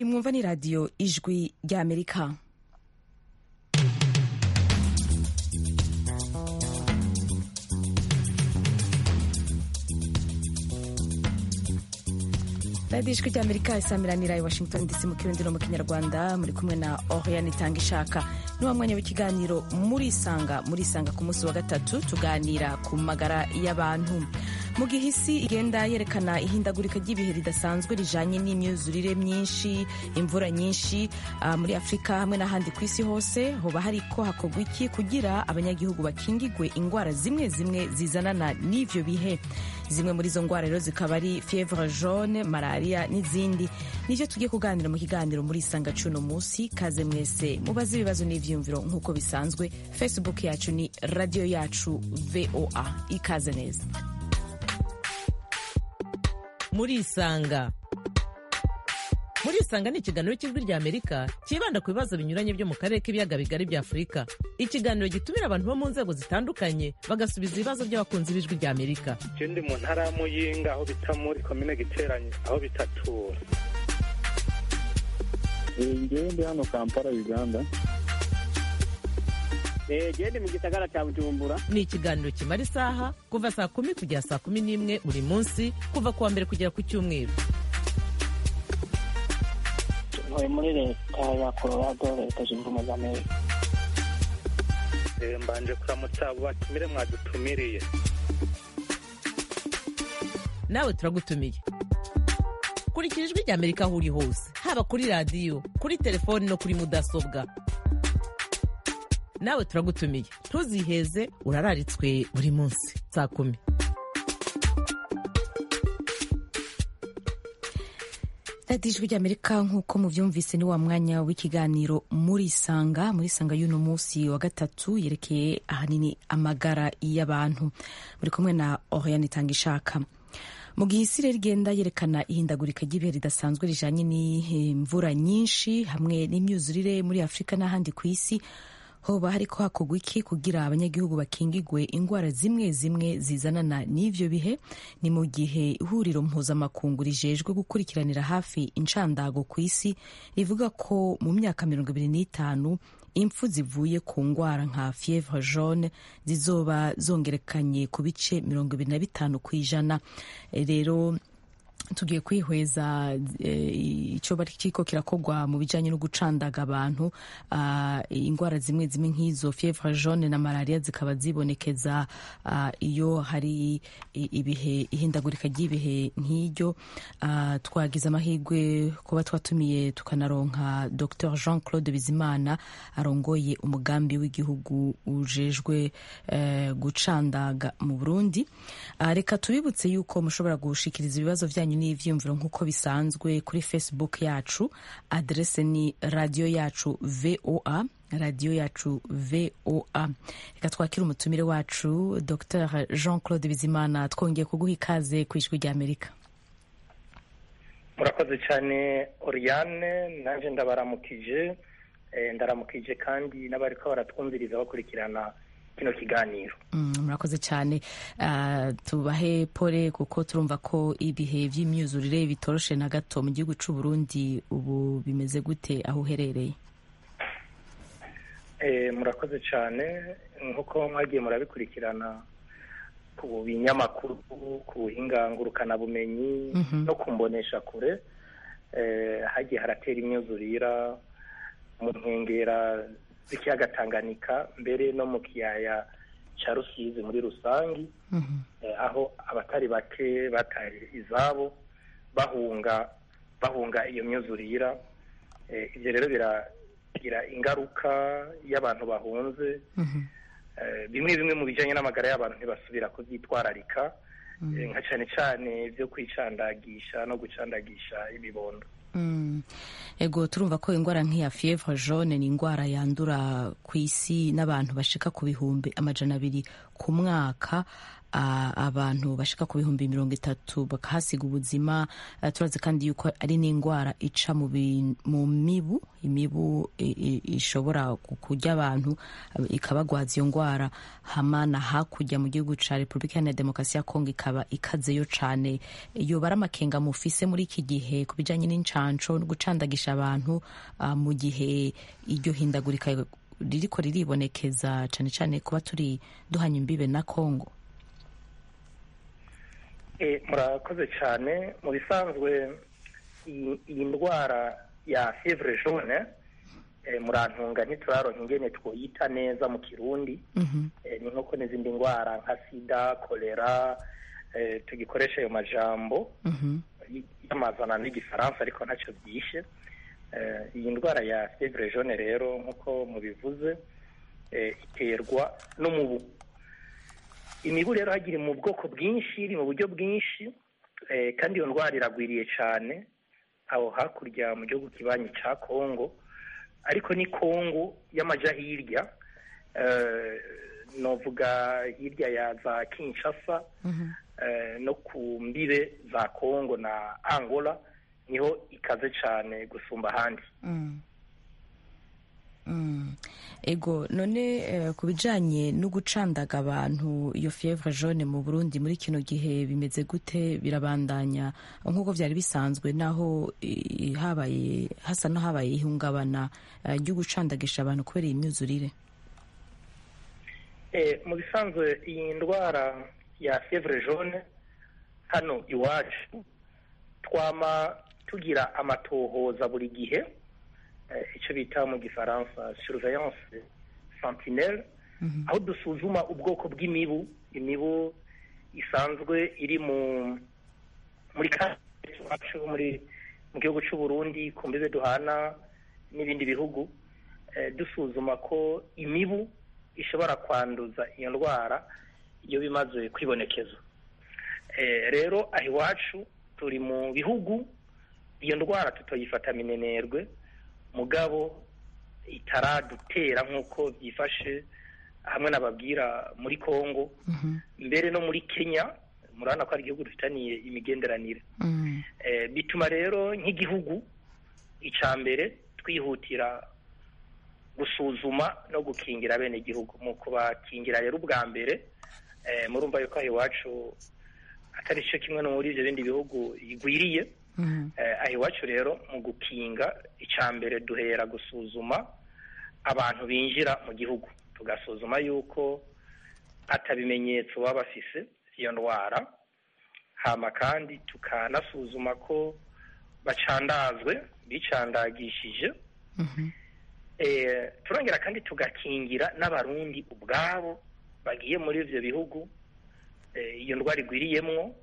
imwumva ni radiyo ijwi ry'amerika radiyo ijwi ry'amerika isamiranira i washington dc mu kirundi no mu kinyarwanda muri kumwe na oriane itanga ishaka ni wa mwanya w'ikiganiro murisanga murisanga ku munsi wa gatatu tuganira ku magara y'abantu mu gihe isi igenda yerekana ihindagurika ry'ibihe ridasanzwe rijanye n'imyuzurire myinshi imvura nyinshi uh, muri afurika hamwe n'ahandi ku isi hose hoba hariko hakorwa iki kugira abanyagihugu bakingigwe ingwara zimwe zimwe zizanana n'ivyo bihe zimwe muri izo ngwara rero zikaba ari fievre jaune malaria n'izindi nivyo tugiye kuganira mu kiganiro muri isanga cuno musi kaze mwese mubaze ibibazo n'ivyiyumviro nk'uko bisanzwe facebook yacu ni radio yacu voa ikaze neza murisanga murisanga ni ikiganiro cy'ijwi rya amerika cyibanda ku bibazo binyuranye byo mu karere k'ibiyaga bigari bya afurika ikiganiro gitumira abantu bo mu nzego zitandukanye bagasubiza ibibazo by'abakunzi b'ijwi rya amerika je ndi mu ntara ya muyinga aho bita muri komine giteranye aho bitatura ngewe ndi hano kampala uganda gende mu gisagara cya bujumbura ni ikiganiro kimara isaha kuva saa kumi kugera saa kumi n'imwe buri munsi kuva ku wa mbere kugera ku cyumweru ntuye muri leta ya colorado leta zunze ubumwe za amerika Eh, mbanje kuramutsa abo batumire mwadutumiriye nawe turagutumiye kurikira ijwi rya amerika aho uri hose haba kuri radiyo kuri telefoni no kuri mudasobwa nawe turagutumiye ntuziheze urararitswe buri munsi saa kumi radiyo ijwi ry'amerika nk'uko mubyumvise ni wa mwanya w'ikiganiro murisanga murisanga y'uno munsi wa gatatu yerekeye ahanini amagara y'abantu muri kumwe na oriane itanga ishaka mu gihe isi rero igenda yerekana ihindagurika ry'ibihe ridasanzwe rijanye n'imvura nyinshi hamwe n'imyuzurire muri afurika n'ahandi ku isi hoba hariko hakorwa iki kugira abanyagihugu bakingigwe ingwara zimwe zimwe zizanana n'ivyo bihe ni mu gihe ihuriro mpuzamakungu rijejwe gukurikiranira hafi incandago ku isi rivuga ko mu myaka mirongo ibiri n'itanu impfu zivuye ku ngwara nka fievre jaune zizoba zongerekanye ku bice mirongo ibiri na bitanu ku ijana rero tugiye kwihweza icyo bari kiko kirakorwa mu bijyanye no gucandaga abantu indwara zimwe zimwe nk'izo fievre jaune na malaria zikaba zibonekeza iyo hari ibihe ihindagurika ry'ibihe nk'iryo twagize amahirwe kuba twatumiye tukanaronka dr jean claude bizimana arongoye umugambi w'igihugu ujejwe gucandaga mu burundi reka tubibutse yuko mushobora gushikiriza ibibazo byanyu n'ivyiyumviro nk'uko bisanzwe kuri facebook yacu adrese ni radio yacu voa radiyo yacu voa reka twakire umutumire wacu dr jean claude bizimana twongeye kuguha ikaze ku ijwi ry'amerika murakoze cyane oriane nanjye ndabaramukije ndaramukije kandi n'abariko baratwumviriza bakurikirana kino kiganiro murakoze cyane tubahe pole kuko turumva ko ibihe by'imyuzurire bitoroshe na gato mu gihugu cy'u Burundi ubu bimeze gute aho uherereye murakoze cyane nk'uko mwagiye murabikurikirana ku binyamakuru ku buhinga ngurukanabumenyi no ku mbonesha kure hagiye haratera imyuzurira mu nkengera z'ikiyaga Tanganyika mbere no mu kiyaya cya rusizi muri rusange aho abatari bake bataye izabo bahunga bahunga iyo myuzurira ibyo rero biragira ingaruka y'abantu bahunze bimwe bimwe mu bijyanye n'amagara y'abantu ntibasubira kubyitwararika nka cyane cyane byo kwicandagisha no gucandagisha ibibondo ego turumva ko indwara nk'iya fievre jaune ni indwara yandura ku isi n'abantu bashika ku bihumbi amajana abiri ku mwaka ah, abantu bashika ku bihumbi mirongo itatu bakahasiga ubuzima Ah, turazi kandi yuko ari n'indwara ica mu bi- mu mibu imibu i- i- ishobora ku- kurya abantu ah, ikabagwaza iyo ndwara hamana hakurya mu gihugu ca repubulika iharanira demokarasi ya kongo ikaba ikazeyo cane yoba ari amakenga mufise muri iki gihe ku bijanye n'incanco no gucandagisha abantu ah, mu gihe iryo hindagurika ririko riribonekeza cane cane kuba turi duhanye imbibe na kongo Eh, murakoze cyane mu bisanzwe iyi iyi ndwara ya fievre jaune eh, murantunga ntituraronka ingene twoyita neza mu kirundi Mhm. eh, ni nk'uko n'izindi ndwara nka sida kolera eh, tugikoresha ayo majambo Mhm. y'amazana n'igifaransa ariko ntacyo byishe Eh, iyi ndwara ya fievre jaune rero nk'uko mubivuze eh, iterwa n'umubu imibu rero hagira mu bwoko bwinshi iri mu buryo bwinshi eh, kandi iyo ndwara iragwiriye cyane aho hakurya mu gihugu kibanyi cya kongo ariko ni kongo y'amaja hirya eh, novuga hirya ya za kinshasa Mhm. eh, no ku mbibe za kongo na angola niho ikaze cyane gusumba ahandi Mm. Mm. ego none eh, ku bijanye no gucandaga abantu iyo fievre jaune mu burundi muri kino gihe bimeze gute birabandanya nk'uko vyari bisanzwe naho eh, habaye hasa no habaye ihungabana eh, ryo gucandagisha abantu kubera iyi myuzurire Eh, mu bisanzwe iyi ndwara ya fievre jaune hano iwacu twama tugira amatohoza buri gihe eh, icyo bita mu gifaransa surveillance sentinelle aho dusuzuma ubwoko bw'imibu imibu isanzwe iri mu muri ka iwacu muri mu gihugu cy'u Burundi ku mbibe duhana n'ibindi bihugu eh, dusuzuma ko imibu ishobora kwanduza iyo ndwara iyo bimaze kwibonekeza Eh, rero aho iwacu turi mu bihugu iyo ndwara tutoyifata minenerwe mugabo itaradutera nk'uko byifashe hamwe nababwira muri Kongo Mhm. mbere no muri Kenya murabona ko ari igihugu dufitaniye imigenderanire Mm. Eh, bituma rero nk'igihugu icya mbere twihutira gusuzuma no gukingira bene igihugu mu kubakingira rero ubwa mbere eh, murumva yuko aho iwacu atari cyo kimwe no muri ibyo bindi bihugu igwiriye Mhm. eh, aho iwacu rero mu gukinga icya mbere duhera gusuzuma abantu binjira mu gihugu tugasuzuma yuko atabimenyetso baba bafise iyo ndwara hama kandi tukanasuzuma ko bacandazwe bicandagishije Mhm. eh, turongera kandi tugakingira n'abarundi ubwabo bagiye muri ivyo bihugu eh, iyo ndwara igwiriyemwo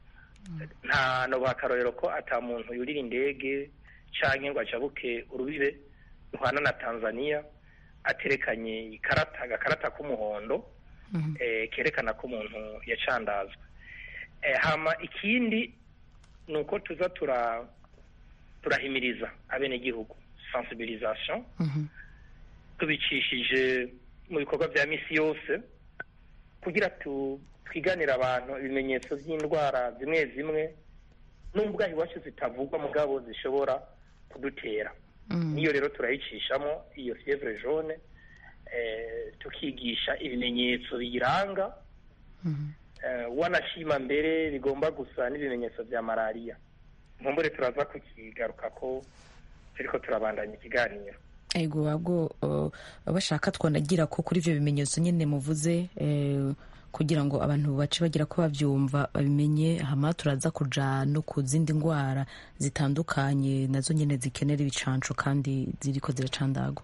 nta no bakarorero ko ata muntu yurira indege canke ngo ajabuke urubibe ruhana na Tanzania aterekanye ikarata agakarata k'umuhondo Mhm. eh, kerekana ko umuntu yacandazwe eh, hama ikindi ni uko tuza tura turahimiriza abenegihugu sensibilisation Mhm. tubicishije mu bikorwa bya misi yose kugira tu twiganire abantu ibimenyetso by'indwara zimwe zimwe nubwo aho iwacu zitavugwa mugabo zishobora kudutera Mm. niyo rero turayicishamo iyo fievre jaune eh, tukigisha ibimenyetso biyiranga Mhm. eh, wanashima mbere bigomba gusa n'ibimenyetso bya malariya nkumbure turaza kukigaruka ko turiko turabandanya ikiganiro ego babwo uh, bashaka twonagira ko kuri ivyo bimenyetso nyene muvuze eh, kugira ngo abantu bace bagira ko bavyumva babimenye hama turaza kuja no ku zindi ndwara zitandukanye nazo nyene zikenera ibicanco kandi ziriko ziracandagwa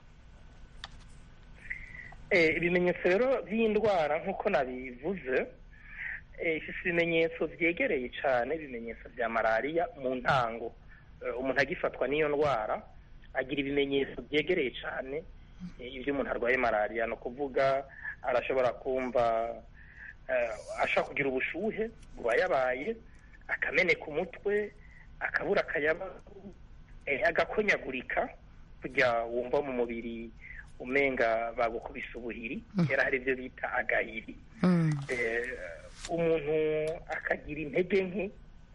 Eh, ibimenyetso rero by'indwara nk'uko nabivuze eh, ifise ibimenyetso vyegereye cane ibimenyetso vya malariya mu ntango Eh, umuntu agifatwa n'iyo ndwara agira ibimenyetso vyegereye cane eh, ivyo umuntu arwaye malariya ni ukuvuga arashobora kumva eh, ashobora kugira ubushuhe bubayabaye akameneka umutwe akabura akayaba eh, agakonyagurika kujya wumva mu mubiri umenga bagukubise ubuhiri kera hari ibyo bita agahiri Mm. Eh, umuntu akagira intege nke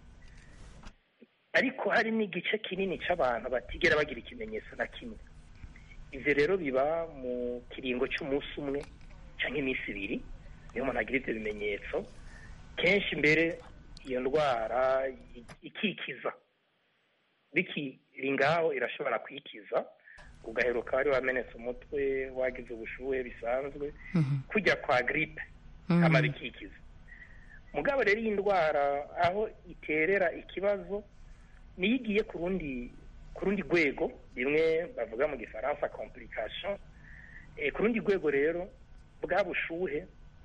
ariko hari n'igice kinini cy'abantu batigera bagira ikimenyetso na kimwe ibyo rero biba mu kiringo cy'umunsi umwe cyangwa iminsi ibiri niyo umuntu agira ibyo bimenyetso kenshi mbere iyo ndwara i- ikikiza bikiri ngaho irashobora kwikiza ugaheruka wari wamenetse umutwe wagize ubushuhe bisanzwe kujya kwa gripe kama bikikiza mugabo rero iyi ndwara aho iterera ikibazo niyo igiye ku rundi ku rundi rwego rimwe bavuga mu gifaransa complication Eh, ku rundi rwego rero bwa bushuhe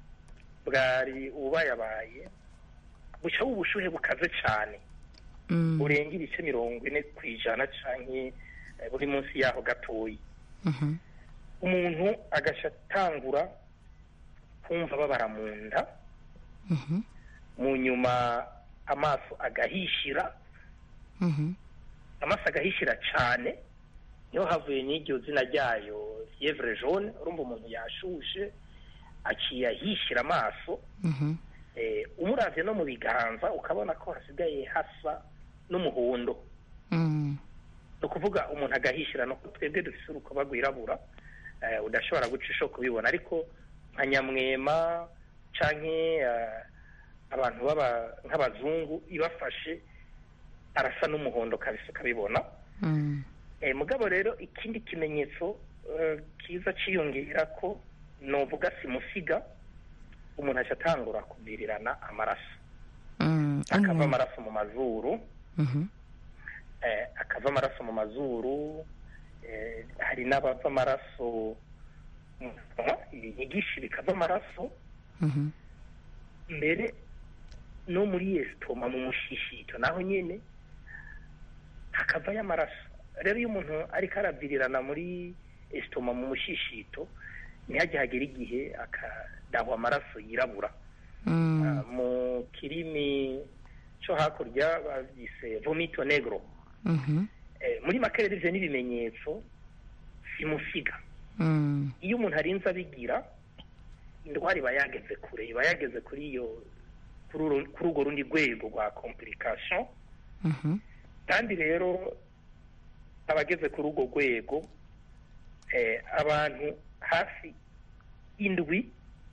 bwari ububayabaye buca ubushuhe bukaze cyane Mm. burenga ibice mirongo ine ku ijana canke eh, buri munsi yaho gatoyi Mhm. umuntu agaca atangura kumva babara mu nda Mhm. mu nyuma amaso agahishira Mhm. amaso agahishira cyane niho havuye n'iryo zina ryayo fievre jaune urumva umuntu yashushe aciye ahishira amaso Mhm. eh, umuravye no mu biganza ukabona ko hasigaye hasa n'umuhondo Mm. ni ukuvuga umuntu agahishira no twebwe dufise urukoba rwirabura eh, udashobora guca isho kubibona ariko nka nyamwema canke eh, abantu baba nk'abazungu ibafashe arasa n'umuhondo kabisa ukabibona Mm. eh, mugabo rero ikindi kimenyetso eh, kiza ciyongera ko novuga simusiga umuntu aca atangura kuvirirana amaraso Mm. akava amaraso mu mazuru Mhm. eh, akava amaraso mu mazuru eh, hari n'abava amaraso mu kanwa, ibinyigishi bikava amaraso Mhm. mbere no muri esitoma mu mushishito naho nyene hakavayo amaraso rero iyo umuntu ariko aravirirana muri esitoma mu mushishito ntihajye hagera igihe akadahwa amaraso yirabura Mm. Ah, mu kirimi cyo hakurya bavyise vomito negro Mhm. Eh, muri make rero ivyo n'ibimenyetso simusiga Mm. iyo umuntu arinze abigira indwara iba yageze kure iba yageze kuri iyo kuri uru- kuri urwo rundi rwego rwa complication Mhm. kandi rero abageze kuri urwo rwego eh, abantu hafi indwi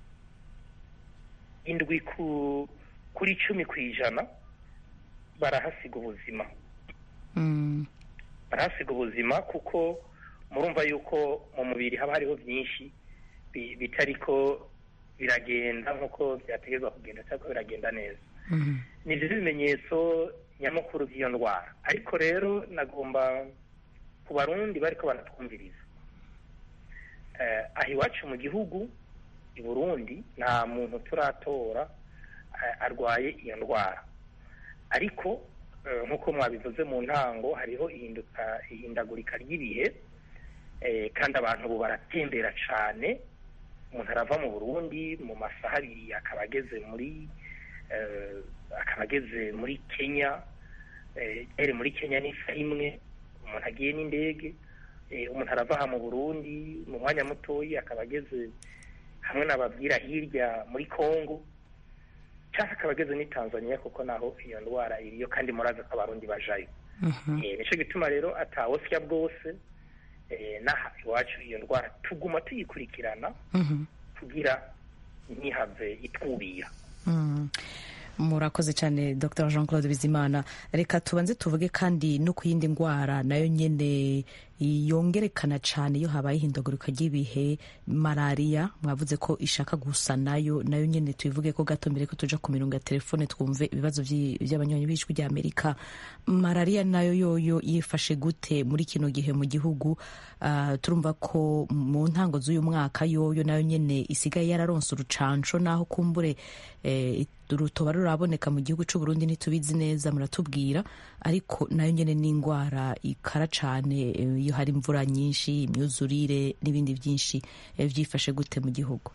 indwi ku kuri cumi ku ijana barahasiga ubuzima Mm. barahasiga ubuzima kuko murumva yuko mu mubiri haba hariho byinshi bi- bitariko biragenda nk'uko byategerezwa kugenda cyangwa biragenda neza Mhm. ni byo bimenyetso nyamukuru by'iyo ndwara ariko rero nagomba ku barundi bariko baratwumviriza eh, aha iwacu mu gihugu i burundi nta muntu turatora eh, arwaye iyo ndwara ariko eh, nk'uko mwabivuze mu ntango hariho ihinduka ihindagurika ry'ibihe eh, kandi abantu ubu baratembera cane umuntu arava mu burundi mu masaha abiri akaba ageze muri eh, akaba ageze muri kenya eh, ere muri kenya n'isaha imwe umuntu agiye n'indege eh, umuntu arava aha mu burundi mu mwanya mutoyi akaba ageze hamwe n'ababwira hirya muri congo cyangwa akaba ageze n'i tanzania kuko naho iyo ndwara iriyo kandi murazi ko abarundi bajayo Mhm. Eh, nico gituma rero atawosya bwose eh, n'aha iwacu iyo ndwara tuguma tuyikurikirana Mhm. kugira ntihave itwubira Mm. murakoze cyane dr jean claude bizimana reka tubanze tuvuge kandi no ku yindi ndwara nayo nyine yongerekana cyane iyo habaye ihindagurika ry'ibihe malariya mwavuze ko ishaka gusa nayo nayo nyine tubivuge ko gato mbere ko tuja ku mirongo ya telefone twumve ibibazo by'i- by'abanywanyi b'ijwi rya amerika malariya nayo yoyo yifashe gute muri kino gihe mu gihugu Ah, turumva ko mu ntango z'uyu mwaka yoyo nayo nyine isigaye yararonse urucanco naho kumbure eh, rutoba ruraboneka mu gihugu cy'u Burundi ntitubizi neza muratubwira ariko nayo nyine ni indwara ikara cane eh, iyo hari imvura nyinshi imyuzurire n'ibindi byinshi eh, byifashe gute mu gihugu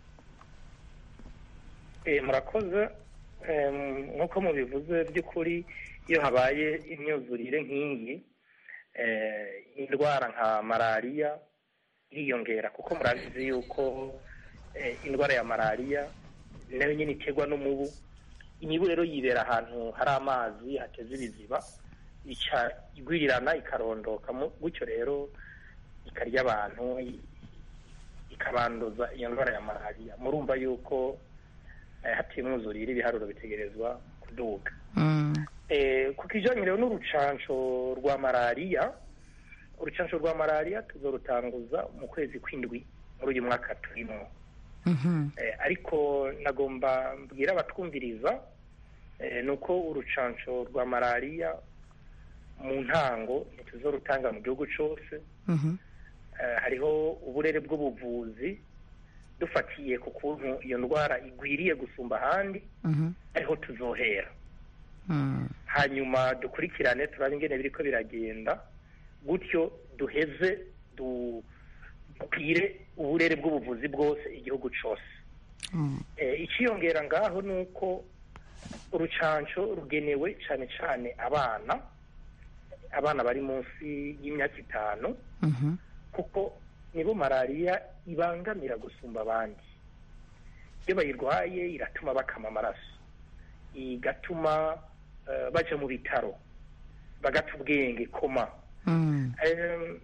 Eh, murakoze Em, nk'uko mubivuze by'ukuri iyo habaye imyuzurire nk'iyi eh, indwara nka malariya iriyongera kuko murabizi yuko eh, indwara ya malariya nayo nyine iterwa n'umubu imibu rero yibera ahantu hari amazi hateze ibiziba ica igwirirana ikarondoka mu- gutyo rero ikarya abantu i- ikabanduza iyo ndwara ya malariya murumva yuko eh, hatiye umwuzurire ibiharuro bitegerezwa kuduga Mm. Eh, ku kijanye rero n'urucanco rwa malariya urucanco rwa malariya tuzorutanguza mu kwezi kw'indwi muri uyu mwaka turimo Mhm. Eh, ariko nagomba mbwira abatwumviriza eh, ni uko urucanco rwa malariya mu ntango ntituzorutanga mu gihugu cose Mhm. Eh, hariho uburere bw'ubuvuzi dufatiye ku kuntu iyo ndwara igwiriye gusumba ahandi Mhm. ariho tuzohera Mm. hanyuma dukurikirane turabe ingene biriko biragenda gutyo duheze du- dukwire uburere bw'ubuvuzi bwose igihugu cose Mm. Eh, iciyongera ngaho ni uko urucanco rugenewe cane cane abana abana bari munsi y'imyaka itanu Mhm. kuko nibo malariya ibangamira gusumba abandi iyo bayirwaye iratuma bakama amaraso igatuma eh, baja mu bitaro bagata ubwenge koma Mm. Em,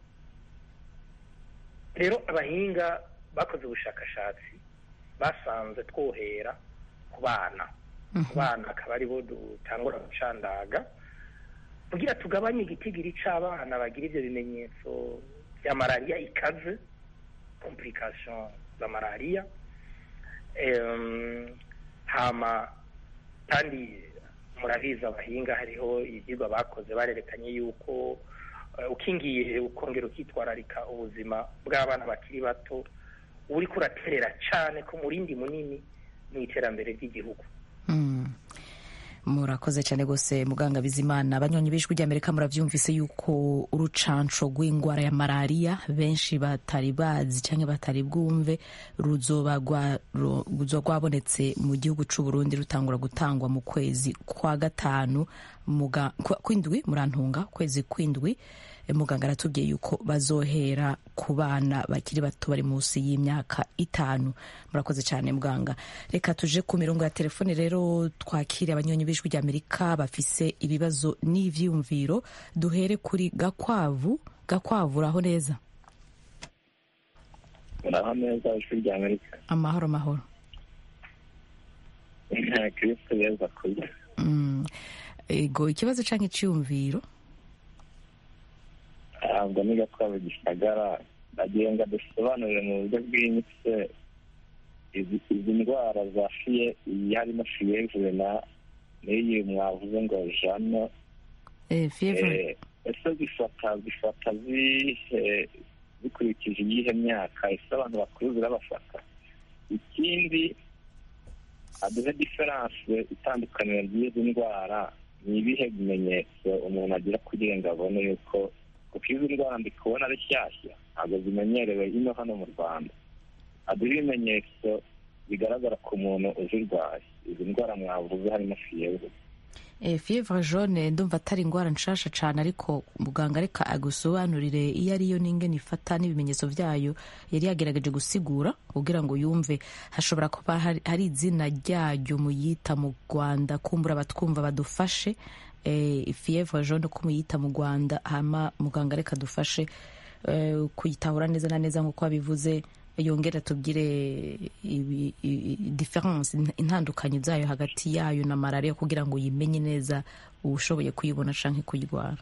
rero abahinga bakoze ubushakashatsi basanze twohera ku bana ku bana akaba aribo dutangura gucandaga kugira tugabanye igitigiri c'abana bagira ivyo bimenyetso vya malariya ikaze complication za malariya Em, hama kandi murabizi abahinga hariho ivyigwa bakoze barerekanye yuko eh, ukingiye ukongera ukitwararika ubuzima bw'abana bakiri bato uriko uraterera cane ku murindi munini mu iterambere ry'igihugu Mm. murakoze cyane rwose muganga bizimana abanywanyi b'ijwi ry'amerika murabyumvise yuko urucanco rw'indwara ya malariya benshi batari bazi cyangwa batari bwumve ruzoba rwa- ru- ruzoba rwabonetse mu gihugu c'u Burundi rutangura gutangwa mu kwezi kwa gatanu muga- kwa- kw'indwi murantunga kwezi kw'indwi Eh, muganga aratubwiye yuko bazohera ku bana bakiri bato bari munsi y'imyaka itanu murakoze cyane muganga reka tuje ku mirongo ya telefone rero twakire abanyonyi b'ijwi ry'amerika bafise ibibazo n'ivyiyumviro duhere kuri gakwavu gakwavu uraho neza muraho neza ijwi rya amerika amahoro amahoro kristo yeza kurya Mm. ego ikibazo canke iciyumviro ntabwo niga twaba gisagara nagira ngo dusobanurire mu buryo bwimbitse izi izi ndwara za fiye iyi harimo fiyevure na n'iyi mwavuze ngo jano eh, fever Eh, ese zifata zifata zihe zikurikije iyihe myaka ese abantu bakuru zirabafata ikindi aduhe diferanse itandukaniro ry'izi ndwara ni ibihe bimenyetso umuntu agira kugira ngo abone yuko kuko izi ndwara ndi kubona ari shyashya ntabwo zimenyerewe ino hano mu rwanda aduhe ibimenyetso bigaragara ku muntu uzirwaye izi ndwara mwavuze harimo fiyevure Eh, fievre jaune ndumva atari ingwara nshasha cane ariko muganga reka agusobanurire iyo ariyo n'ingene ifata n'ibimenyetso vyayo yari yagerageje gusigura kugira ngo yumve hashobora kuba hari, hari izina ryayo muyita mu rwanda kumbura abatwumva badufashe eh, fievre jaune ko muyita mu rwanda hama muganga reka dufashe eh, kuyitahura neza na neza nk'uko wabivuze yongera tubwire ibi- i- i- difference in- intandukanyo zayo hagati yayo na malariya kugira ngo uyimenye neza ushoboye kuyibona canke kuyirwara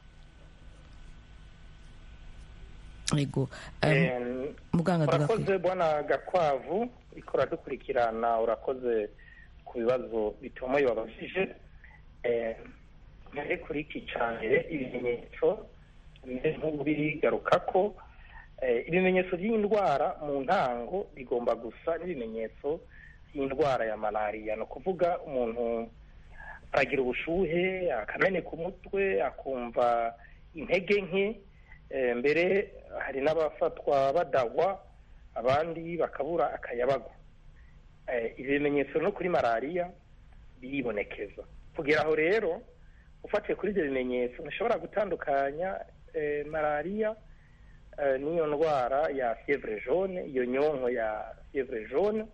ego um, Em, muganga tugakwiye urakoze bwana gakwavu ikora dukurikirana urakoze ku bibazo bitomoye wabajije Eh, mbere kuri iki cambere ibimenyetso bimeze nk'ubigarukako Eh, ibimenyetso by'indwara mu ntango bigomba gusa n'ibimenyetso by'indwara ya malariya ni ukuvuga umuntu aragira ubushuhe akameneka umutwe akumva intege nke Eh, mbere hari n'abafatwa badagwa abandi bakabura akayabagu Eh, ibi bimenyetso no kuri malariya biribonekeza kugera aho rero ufatiye kuri ibyo bimenyetso ntushobora gutandukanya eh, malariya eh, n'iyo ndwara ya fievre jaune iyo nyonko ya fievre jaune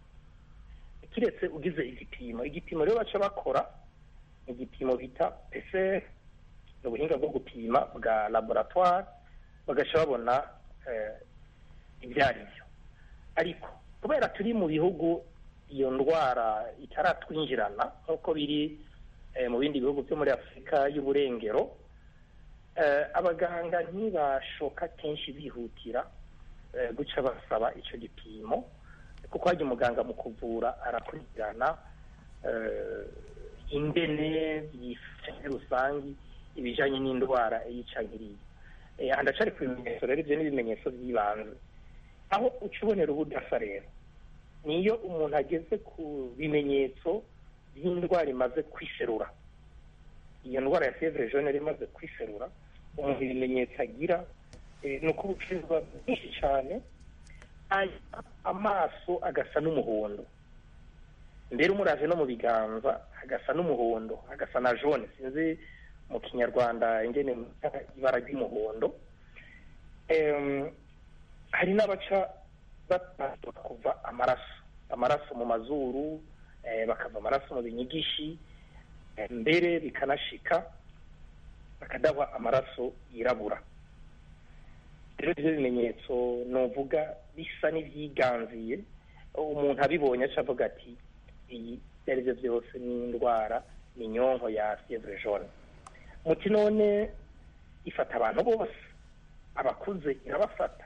kiretse ugize igipimo igipimo rero baca bakora igipimo bita PCR ni ubuhinga bwo gupima bwa laboratoire bagaca babona eh, ibyo ari byo ariko kubera turi mu bihugu iyo ndwara itaratwinjirana nk'uko biri eh, mu bindi bihugu byo muri afurika y'uburengero eh, abaganga ntibashoka kenshi bihutira eh, guca basaba icyo gipimo kuko hajya umuganga mu kuvura arakurikirana eh, ingene yifashe muri rusange ibijyanye n'indwara yica nkiriya Eh, aha ndacari ku bimenyetso rero ibyo ni ibimenyetso by'ibanze aho uca ubonera ubudasa rero niyo umuntu ageze ku bimenyetso by'indwara imaze kwiserura iyo ndwara ya fievre jaune yari imaze kwiserura umuntu ibimenyetso agira eh, ni uko ubushize buba bwinshi cyane hanyuma amaso agasa n'umuhondo mbere umuraje no mu biganza hagasa n'umuhondo hagasa na jaune sinzi mu kinyarwanda ingene mwita ibara ry'umuhondo Em, hari n'abaca batatu kuva amaraso amaraso mu mazuru eh, bakava amaraso mu binyigishi eh, mbere bikanashika bakadahwa amaraso yirabura rero ibyo bimenyetso novuga bisa n'ibyiganziye umuntu abibonye aca avuga ati iyi ibyo ari byo byose ni indwara ni inyonko ya fievre jaune muti none ifata abantu bose abakuze irabafata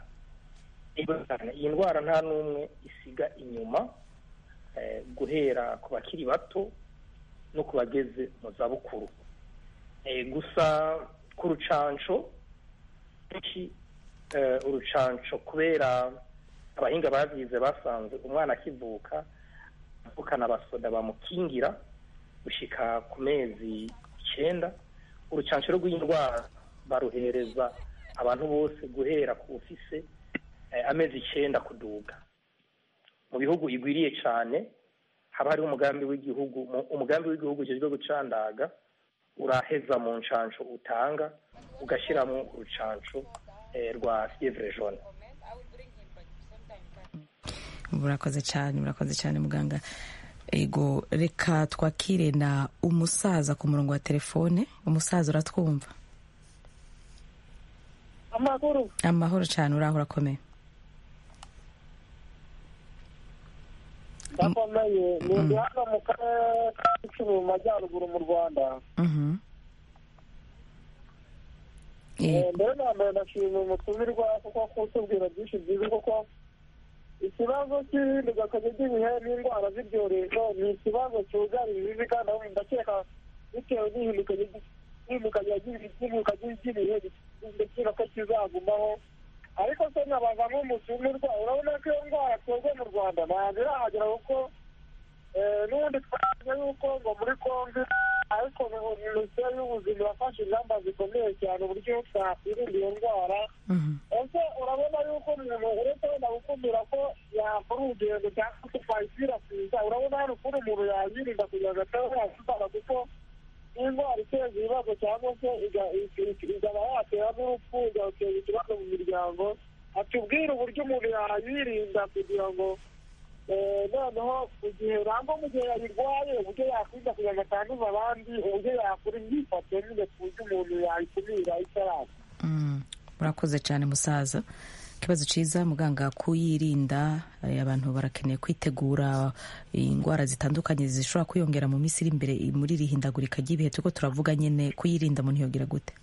iyi ndwara nta n'umwe isiga inyuma eh, guhera ku bakiri bato no ku bageze mu zabukuru Eh, gusa ku rucanco kenshi eh, urucanco kubera abahinga babyize basanze umwana akivuka avukana abasoda bamukingira gushika ku mezi icyenda urucanco rw'indwara baruhereza abantu bose guhera ku ufise eh, amezi icyenda kuduga mu bihugu igwiriye cyane haba hariho umugambi w'igihugu mu- umugambi w'igihugu ujejwe gucandaga uraheza mu ncanco utanga ugashyiramo urucanco eh, rwa fievre jaune murakoze cyane murakoze cyane muganga ego reka twakire na umusaza ku murongo wa telefone umusaza uratwumva amakuru amahoro cyane uraho urakomeye ndakomeye ni ndi hano mu karere ka gicumbi mu majyaruguru mu rwanda Mhm. Eh, Eh, mbere na mbere ndashimira umutumirwa kuko kutubwira byinshi byiza kuko ikibazo cy'ihindagakanya ry'ibihe n'indwara z'ibyorezo ni ikibazo cyugarije isi kandi aho ndakeka bitewe n'ihindukanya n'ihindukanya ry'ihinduka ry'ibihe ndakeka ko kizagumaho ariko se nkabaza nk'umutumirwa urabona ko iyo ndwara twebwe mu rwanda ntabwo irahagera kuko eh, n'ubundi twavuze yuko ngo muri kongo ariko minisiteri y'ubuzima yafashe ingamba zikomeye cyane uburyo twakwirinda iyo ndwara mhm. ese urabona yuko umuntu uretse wenda gukumira ko yakora urugendo cyangwa se twayikwirakwiza urabona hari ukuntu umuntu yayirinda kugira ngo ataba yakitara kuko n'indwara iteza ibibazo cyangwa se iga- iga- ikaba yatera n'urupfu igateza ikibazo mu miryango atubwire uburyo umuntu yayirinda kugira ngo eh, noneho mu gihe nangwa mu gihe yayirwaye uburyo yakwirinda kugira ngo atanduza abandi uburyo yakora imyifato nyine ku buryo umuntu yayikumira itaraza Mm, murakoze cyane musaza ikibazo cyiza muganga kuyirinda eh, abantu barakeneye kwitegura indwara zitandukanye zishobora kwiyongera mu minsi iri imbere muri iri hindagurika ry'ibihe turiko turavuga nyine kuyirinda umuntu yogira gute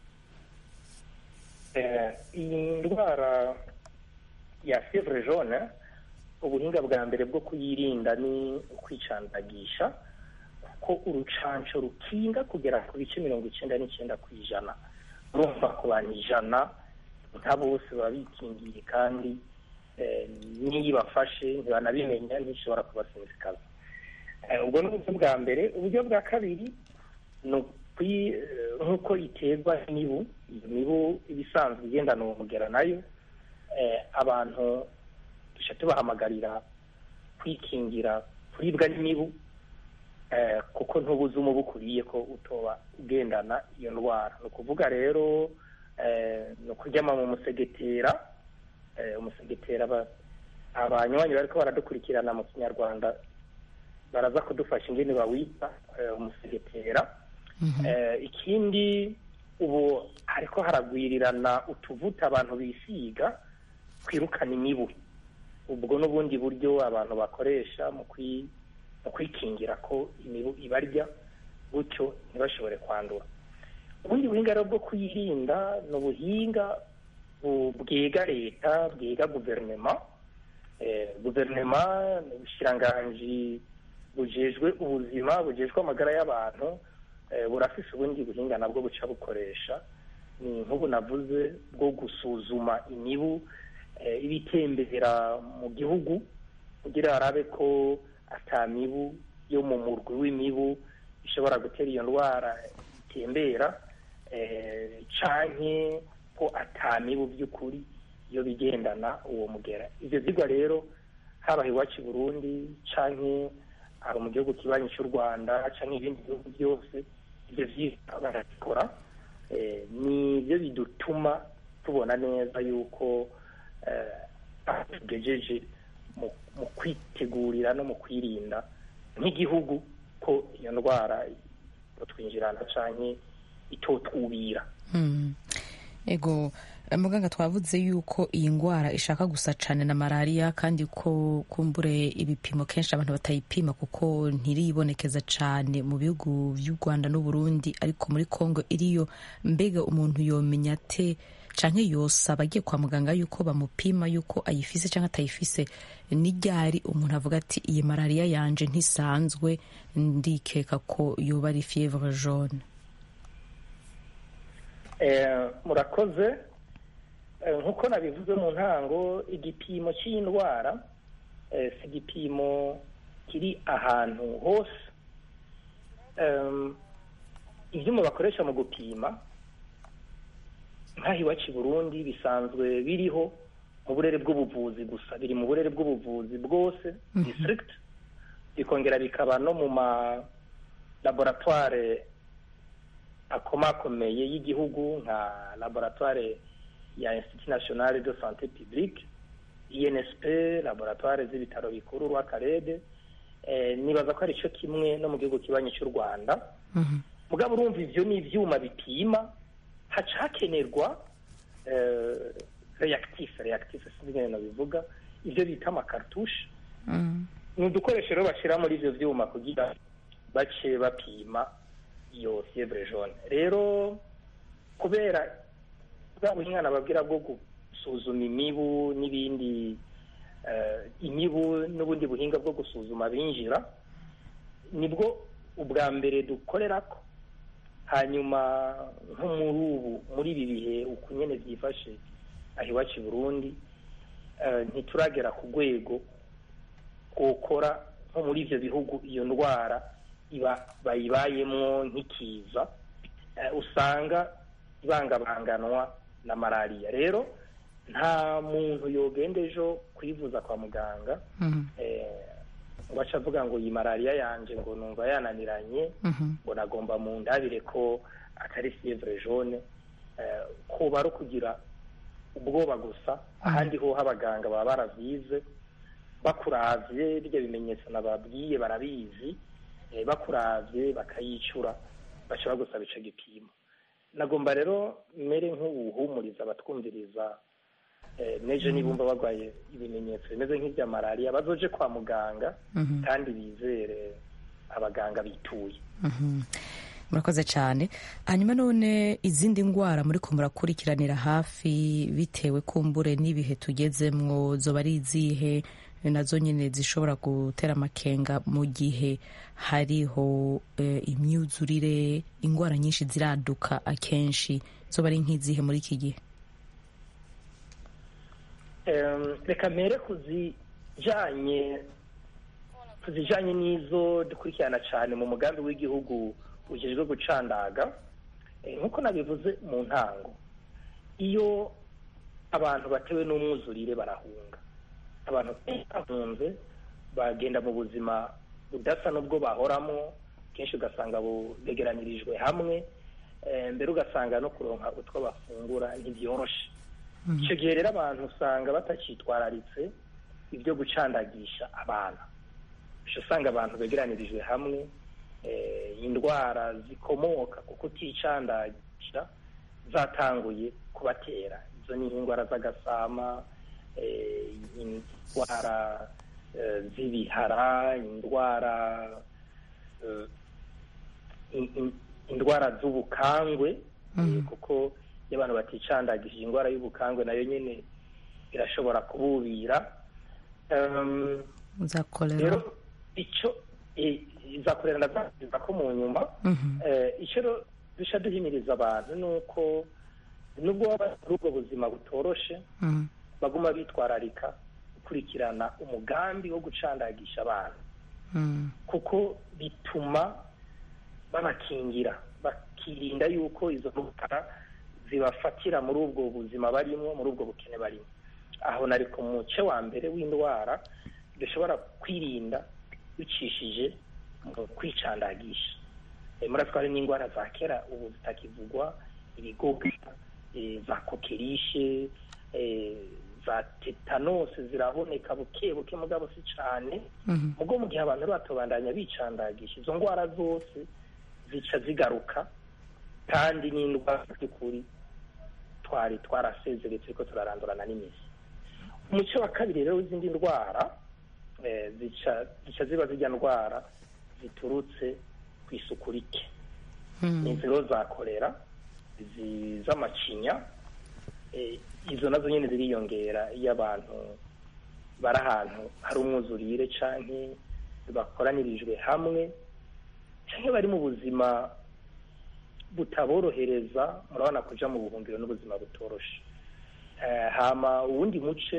Eh, iyi ndwara ya fievre jaune ubuhinga bwa mbere bwo kuyirinda ni ukwicandagisha kuko urucanco rukinga kugera ku bice mirongo icyenda n'icyenda ku ijana urumva ku bantu ijana nka bose baba bikingiye kandi eh, n'iyo ibafashe ntibanabimenya ntishobora kubasinzikaza Eh, ubwo ni uburyo bwa mbere uburyo bwa kabiri ni ukwi- eh, nk'uko iterwa n'imibu iyo mibu ibisanzwe igendana uwo mugera nayo eh, abantu duca tubahamagarira kwikingira kuribwa n'imibu eh, kuko ntubuze umubu ukuriye ko utoba ugendana iyo ndwara ni ukuvuga rero ni ukuryama mu musegetera umusegetera abanywanyi bariko baradukurikirana mu kinyarwanda baraza kudufasha ingene bawita umusegetera ikindi ubu hariko haragwirirana utuvuta abantu bisiga kwirukana imibu ubwo n'ubundi buryo abantu bakoresha mu kwikingira ko imibu ibarya gutyo ntibashobore kwandura ubundi buhinga rero bwo kuyirinda ni ubuhinga bwiga leta bwiga guverinoma guverinoma ni ubushiranganji bujejwe ubuzima bujejwe amagara y'abantu burafise ubundi buhinga nabwo buca bukoresha ni nk'ubu navuze bwo gusuzuma imibu ibitembera mu gihugu kugira harabe ko ata mibu yo mu murwi w'imibu ishobora gutera iyo ndwara itembera canke ko ata mibu by'ukuri iyo bigendana uwo mugera ivyo vyigwa rero haba iwacu i burundi canke aba mu gihugu kibanyi cy'u rwanda canke ibindi bihugu byose ivyo vyigwa barabikora ni byo bidutuma tubona neza yuko tugejeje mu kwitegurira no mu kwirinda nk'igihugu ko iyo ndwara twinjirana canke itotwubira ego muganga twavuze yuko iyi ndwara ishaka gusa cyane na malariya kandi ko kumbure ibipimo kenshi abantu batayipima kuko ntiribonekeza cyane mu bihugu by'u rwanda n'uburundi ariko muri congo iriyo mbega umuntu yomenya ate canke yosaba agiye kwa muganga yuko bamupima yuko ayifise canke atayifise n'iryari umuntu avuga ati iyi malariya yanje ntisanzwe ndikeka ko yoba ari fievre jaune murakoze nk'uko nabivuze mu ntango igipimo cy'iyi ndwara si igipimo kiri ahantu hose ibyuma bakoresha mu gupima nk'aho iwacu i burundi bisanzwe biriho mu burere bw'ubuvuzi gusa biri mu burere bw'ubuvuzi bwose district bikongera bikaba no mu ma laboratoire akomakomeye y'igihugu nka laboratoire ya institut national de santé publique insp laboratoire z'ibitaro bikuru rw'akarede nibaza ko ari cyo kimwe no mu gihugu kibanyi cy'u rwanda mugabo urumva ivyo ni ivyuma bipima haca hakenerwa reactif reactif sinzi ingene nabivuga ivyo bita amakartushe ni udukoresho rero bashyira muri ivyo vyuma kugira bace bapima iyo fievre jaune rero kubera bwa buhinga babwira bwo gusuzuma imibu n'ibindi imibu n'ubundi buhinga bwo gusuzuma binjira nibwo ubwa mbere dukorera ko hanyuma nko muri ubu muri ibi bihe uku nyene byifashe aho iwacu i burundi ntituragera ku rwego twokora nko muri ivyo bihugu iyo ndwara iba bayibayemwo nk'ikiza usanga ibangabanganwa na malariya rero nta muntu yogenda ejo kwivuza kwa muganga ngo aca avuga ngo iyi malariya yanje ngo numva yananiranye ngo nagomba mu ndabire ko atari fievre jaune kuba ari ukugira ubwoba gusa ahandi ho abaganga baba baravyize bakuravye birya bimenyetso nababwiye barabizi bakuravye bakayicura bashobora gusaba ico gipimo nagomba rero mere nk'ubuhumuriza abatwumviriza neje nibumva barwaye ibimenyetso bimeze nk'ibya malariya bazoje kwa muganga kandi bizere abaganga bituye murakoze cyane hanyuma none izindi ndwara muri ko murakurikiranira hafi bitewe kumbure n'ibihe tugezemwo zoba ari izihe nazo nyine zishobora gutera amakenga mu gihe hariho imyuzurire indwara nyinshi ziraduka akenshi zoba ari nk'izihe muri iki gihe reka mbere kuzijanye kuzijanye n'izo dukurikirana cyane mu mugambi w'igihugu ujejwe gucandaga nk'uko nabivuze mu ntango iyo abantu batewe n'umwuzurire barahunga abantu bahunze bagenda mu buzima budasa n'ubwo bahoramo kenshi ugasanga begeranirijwe hamwe eh, mbere ugasanga no kuronka utwo bafungura ntibyoroshe icyo gihe rero abantu usanga batacyitwararitse ibyo gucandagisha abana uca usanga abantu begeranirijwe hamwe eh, indwara zikomoka ku kuticandagisha zatanguye kubatera izo ni indwara z'agasama eh, indwara eh, z'ibihara indwara eh, in- in- indwara z'ubukangwe eh, kuko iyo abantu baticandagishije indwara y'ubukangwe nayo nyine irashobora kububira Em, za kolera rero icyo eh, izakorera ndazakiza ko mu nyuma Mhm. Eh, icyo rero dushya duhimiriza abantu ni uko nubwo baba bari muri ubwo buzima butoroshe Mhm. baguma bitwararika gukurikirana umugambi wo gucandagisha abana Mhm. kuko bituma babakingira bakirinda yuko izo ndwara zibafatira muri ubwo buzima barimo muri ubwo bukene barimo aho nari ku muce wa mbere w'indwara dushobora kwirinda bicishije mu kwicandagisha Eh, muratwa hari n'indwara za kera ubu zitakivugwa ibigoga eh, za kokerishe eh, za tetanose ziraboneka buke buke mugabo si cane Mhm. mugo mu gihe abantu batobandanya bicandagisha izo ndwara zose zica zigaruka kandi n'indwara by'ukuri twari twarasezereye turiko turarandurana n'imizi umuco wa kabiri rero w'izindi ndwara eh, zica zica ziba zijya ndwara ziturutse ku isuku rike Mhm. inziro za kolera izi z'amacinya eh, izo nazo nyine ziriyongera iyo abantu bari ahantu hari umwuzurire canke bakoranirijwe hamwe canke bari mu buzima butaborohereza murabona kuja mu buhungiro n'ubuzima butoroshe Eh, hama uwundi muce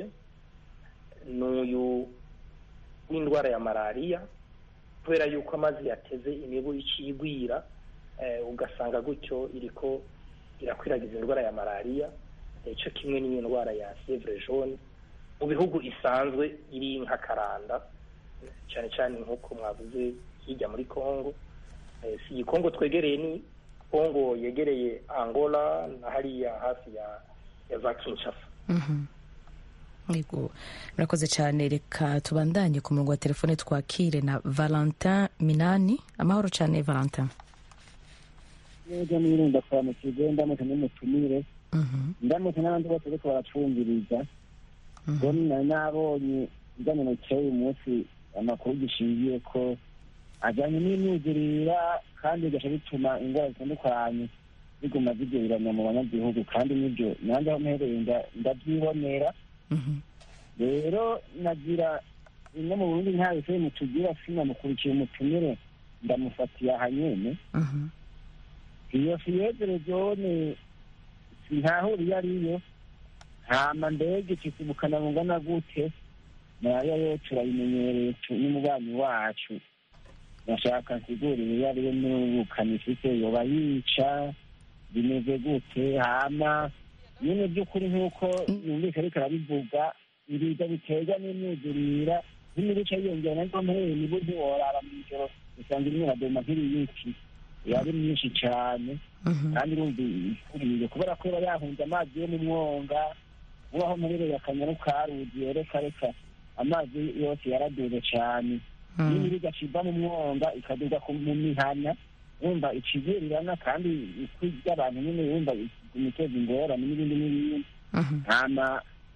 n'uyu w'indwara ya malariya kubera yuko amazi yateze imibu icigwira eh, ugasanga gutyo iriko irakwiragiza indwara ya malariya eh, co kimwe n'iyo ndwara ya fievre jaune mu bihugu isanzwe iri nk'akaranda cyane cyane nk'uko mwavuze hirya muri congo eh, si iyi congo twegereye ni congo yegereye angola na hariya hafi ya ya za kinshasa Mhm. Yego murakoze cyane reka tubandanye ku murongo wa telefone twakire na valentin minani amahoro cyane valentin neza nirinda kwamukirwe ndamutse n'umutumire Mhm. ndamutse n'abandi bose bariko baracumviriza ngo nari nabonye bijyanye na cy'uyu munsi amakuru gishingiye ko ajyanye n'imyuzurira kandi bigaca bituma indwara zitandukanye ziguma zigereranya mu banyagihugu kandi n'ibyo nanjye aho mpereye nda- ndabyibonera Mhm. rero nagira bimwe mu burundi nta bise mutugira sinamukurikiye umutumire ndamufatiye aha nyene Mhm. iyo fiyezere jone ntahura iyo ariyo hama mbega ikisibukana bungana gute nayo yo turayimenyereye tu- n'umubanyi wacu nashaka nsigurire iyo ariyo n'ubukana ifite yoba yica bimeze gute hama nyine by'ukuri nk'uko numvise ariko arabivuga ibiza biterwa n'imyuzurira n'imibice yiyongera naryo mpereye nibo ntiworara mu ijoro usanga imwe iradoma nk'ibiyiki yari myinshi cyane Mhm. kandi urumva ikuriye kubera ko iba yahunze amazi yo mu mwonga ubaho mperereye akanyaru karugiye reka reka amazi yose yaraduze cyane Mhm. n'ibiri igaciva mu mwonga ikaduga ku- mu mihana wumva icivirirana kandi ijwi ry'abantu nyine wumva imiteza ingorane n'ibindi n'ibindi Mhm. hama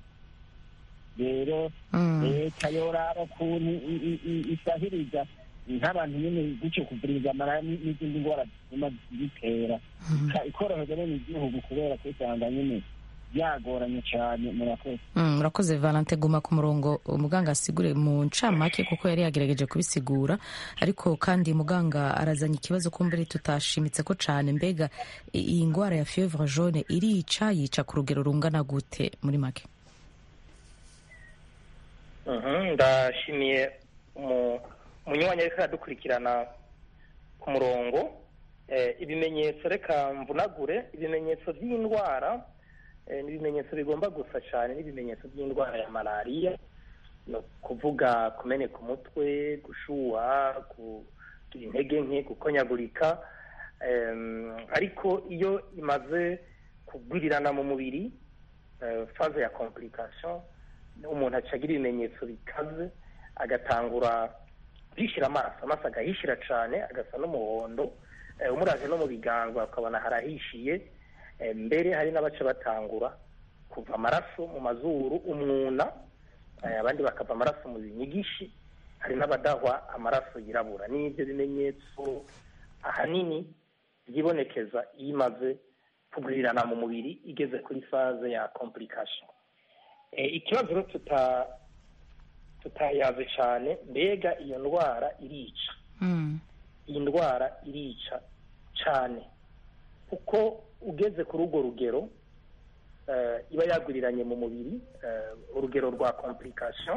rero Mhm. leta yoraba ukuntu i- i- i- isahiriza nk'abantu nyine gutyo kuvuriza amara n- n'izindi ndwara zituma zitera Ka- ikoroheza bene igihugu kubera kwisanga nyine byagoranye cyane murakoze Mm, murakoze valente guma ku murongo umuganga asigure mu ncamake kuko yari yagerageje kubisigura ariko kandi muganga arazanye ikibazo kumbere tutashimitse ko cane mbega i- iyi ndwara ya fievre jaune irica yica ku rugero rungana gute muri make Mhm, ndashimiye umu- umunywanyi ariko aradukurikirana ku murongo Eh, ibimenyetso reka mvunagure ibimenyetso by'indwara eh, ni ibimenyetso bigomba gusa cyane n'ibimenyetso by'indwara ya malariya ni ukuvuga kumeneka umutwe gushuha kugira intege nke gukonyagurika Em, ariko iyo imaze kugwirirana mu mubiri eh, faze ya complication umuntu aca agira ibimenyetso bikaze agatangura kwishira amaso amaso agahishira cane agasa n'umuhondo eh, umuraje no mu biganza ukabona harahishiye eh, mbere hari n'abaca batangura kuva amaraso mu mazuru umwuna eh, abandi bakava amaraso mu binyigishi hari n'abadahwa amaraso yirabura n'ibyo bimenyetso ahanini byibonekeza iyo imaze kugwirirana mu mubiri igeze kuri faze ya complication Eh, ikibazo rero tuta tutayaze cyane mbega iyo ndwara irica Mm. iyi ndwara irica cyane kuko ugeze kuri urwo rugero eh, iba yaguriranye mu mubiri eh, urugero rwa complication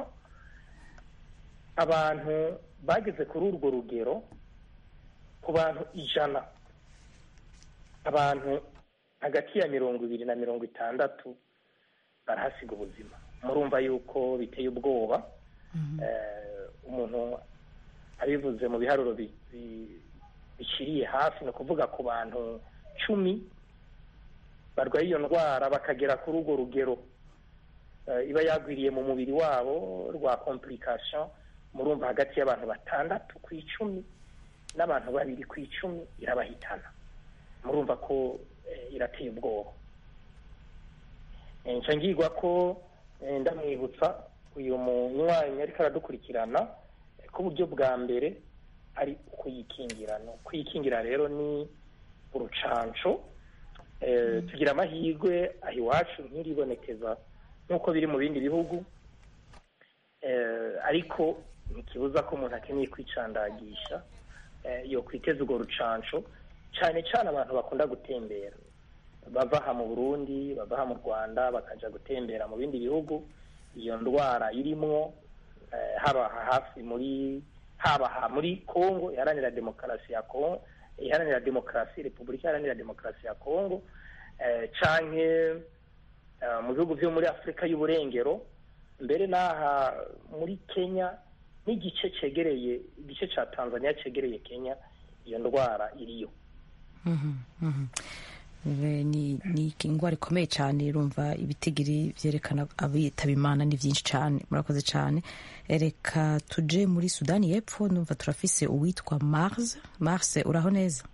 abantu bageze kuri urwo rugero ku bantu ijana abantu hagati ya mirongo ibiri na mirongo itandatu barahasiga ubuzima murumva yuko biteye ubwoba Eh, umuntu abivuze mu biharuro bi- bi- biciriye hafi ni ukuvuga ku bantu cumi barwaye iyo ndwara bakagera kuri urwo rugero eh, iba yagwiriye mu mubiri wabo rwa complication murumva hagati y'abantu batandatu ku icumi n'abantu babiri ku icumi irabahitana murumva ko eh, irateye ubwoba Eh, nca ngirwa ko eh, ndamwibutsa uyu munywanyi ariko aradukurikirana eh, ko uburyo bwa mbere ari ukuyikingira no kuyikingira rero ni urucanco eh, tugira amahirwe aha iwacu ntiribonekeza nk'uko biri mu bindi bihugu eh, ariko ntikibuza ko umuntu akeneye kwicandagisha eh, yo kwiteza urwo rucanco cyane cyane abantu bakunda gutembera bava aha mu burundi bava aha mu rwanda bakaja gutembera mu bindi bihugu iyo ndwara irimwo eh, haba aha hafi muri haba aha muri congo iharanira demokarasi ya congo iharanira demokarasi repubulika iharanira demokarasi ya congo eh, canke eh, mu bihugu vyo muri afurika y'uburengero mbere n'aha muri kenya n'igice cegereye igice ca tanzania cegereye kenya iyo ndwara iriyo Mhm, mhm. Eh, ni ni indwara ikomeye cyane urumva ibitigiri byerekana abitaba imana ni byinshi cyane murakoze cyane Eh, reka tuje muri sudani y'epfo numva turafise uwitwa mars mars uraho neza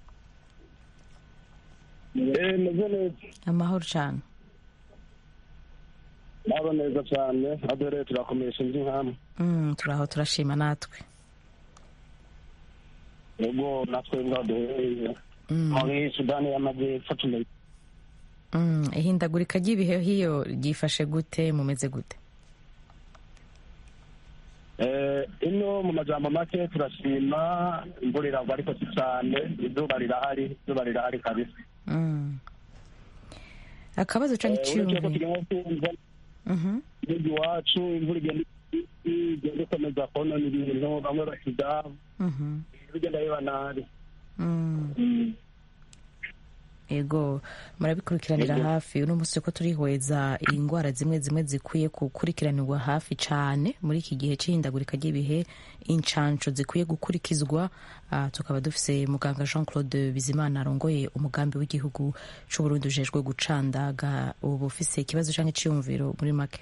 Eh, meze neza amahoro cyane naba neza cyane adore turakomeje indi nkamwe Mm, turaho turashima natwe ubwo natwe ngaho duherereye Mm, muri sudani y'amajyepfo tumeze mm, ihindagurika ry'ibihe hiyo ryifashe gute mumeze gute Eh, ino mu majambo make turashima imvura iragwa ariko si cyane izuba rirahari izuba rirahari kabisa Mm. akabazo canke Eh, uretse ko iciyumviro tugenda twumva Mhm, igihugu iwacu imvura igenda igenda ikomeza konona ibintu bamwe basiga mhm, bigenda biba nabi mm. ego murabikurikiranira Ego. hafi uno munsi ko turihweza indwara zimwe zimwe zikwiye gukurikiranirwa hafi cyane muri iki gihe cy'ihindagurika ry'ibihe incanco zikwiye gukurikizwa Ah, tukaba dufise muganga jean claude bizimana arongoye umugambi w'igihugu c'uburundi ujejwe gucandaga ubu ufise ikibazo canke iciyumviro muri make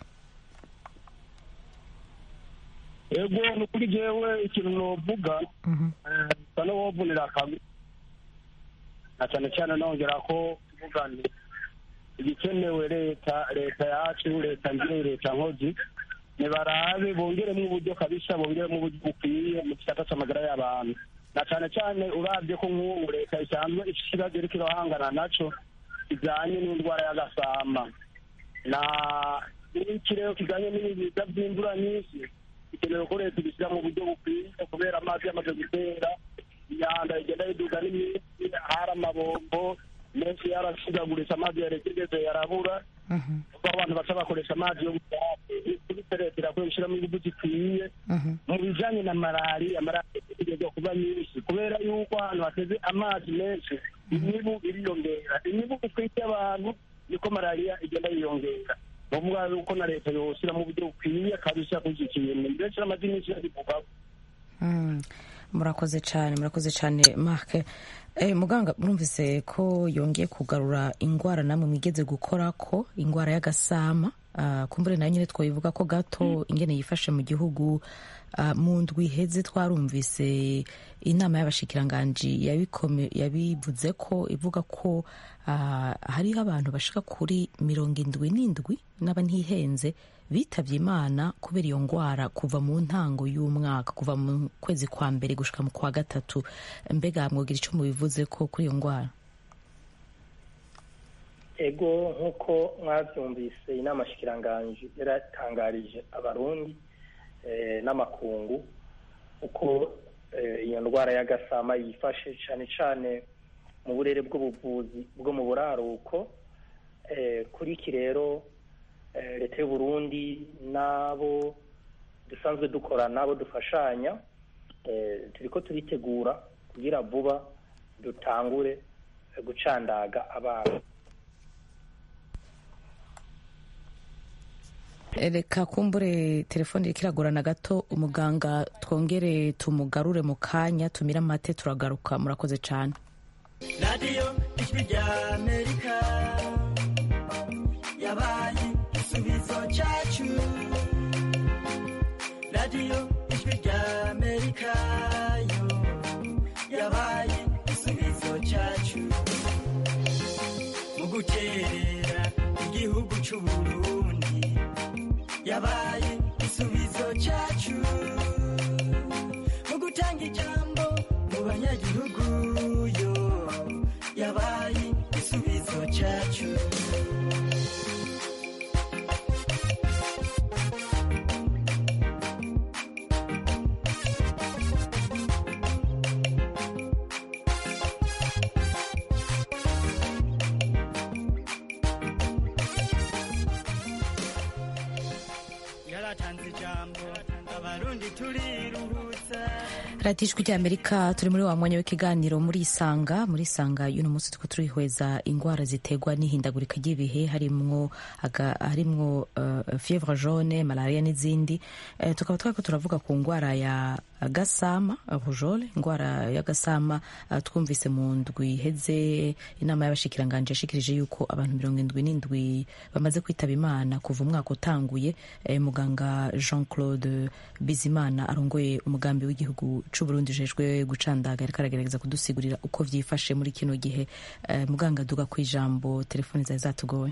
ego ni ukuri jewe ikintu novuga Mhm, sa n'uwovunira akabi na cyane cyane nongera ko tuvuga nti igikenewe leta leta yacu leta nzire leta nkozi nibarabe bongeremo uburyo kabisa bongeremo uburyo bukwiye mu gisata c'amagara y'abantu na cyane cyane urabye ko nk'ubu leta isanzwe ifite ikibazo iriko irahangana naco kijanye n'indwara y'agasama na n'ikirere kijanye n'ibiza vy'imvura nyinshi bikenewe ko leta ibishyira mu buryo bukwiye kubera amazi yamaze gutera imyanda igenda yiduga n'iminsi hari amabombo menshi yarasigagurisha amazi yarekegeze yarabura mhm, kuko abantu baca bakoresha amazi yo gutake kubise leta irakwiye gushyiramo ingufu zikwiye mhm, mu bijanye na malariya malariya igeze kuba nyinshi kubera yuko ahantu hateze amazi menshi imibu iriyongera imibu itwite abantu niko malariya igenda yiyongera bavuga yuko na leta yoshyira mu buryo bukwiye kabisa kuri iki kintu mbese n'amazi menshi yabivugaho mm. murakoze cyane murakoze cyane mark eh, muganga murumvise ko yongeye kugarura indwara namwe mwigeze gukora ko indwara y'agasama uh, kumbure nayo nyine twabivuga ko gato ingene yifashe mu gihugu uh, mu ndwi iheze twarumvise inama y'abashikiranganji yabikome- yabivuze ko ivuga ko uh, hariho abantu bashika kuri mirongo indwi n'indwi n'aba ntihenze bitabye imana kubera iyo ndwara kuva mu ntango y'umwaka kuva mu kwezi kwa mbere gushika mu kwa gatatu mbega mwogira icyo mubivuze ko kuri iyo ndwara ego nk'uko mwabyumvise inama shikiranganji yaratangarije abarundi eh, n'amakungu uko eh, iyo ndwara y'agasama yifashe cyane cyane mu burere bw'ubuvuzi bwo mu buraruko eh, kuri iki rero eh, leta y'u Burundi n'abo dusanzwe dukora n'abo dufashanya eh, turiko turitegura kugira vuba dutangure eh, gucandaga abana reka kumbure telefone iriko iragorana gato umuganga twongere tumugarure mu kanya tumire amate turagaruka murakoze cyane radiyo ijwi rya amerika yabaye igisubizo cyacu radiyo ijwi rya amerika yo yabaye igisubizo cyacu mu guterera igihugu cy'u burundi yabaye igisubizo cyacu mu gutanga ijambo mu banyagihugu yo yabaye igisubizo cyacu yaratanze ijambo abarundi turiruhutsa radiyo ijwi ry'amerika turi muri wa mwanya w'ikiganiro muri isanga muri isanga y'uno munsi turiko turihweza indwara ziterwa n'ihindagurika ry'ibihe harimwo aga- harimwo uh, fievre jaune malaria n'izindi uh, tukaba twariko turavuga ku ndwara ya gasama rujole indwara y'agasama uh, twumvise mu ndwi iheze inama y'abashikiranganje yashikirije yuko abantu mirongo indwi n'indwi bamaze kwitaba imana kuva umwaka utanguye eh, muganga jean claude bizimana arongoye umugambi w'igihugu c'uburundi ujejwe gucandaga yariko aragerageza kudusigurira uko vyifashe muri kino gihe eh, muganga duga ku ijambo telefoni zari zatugoye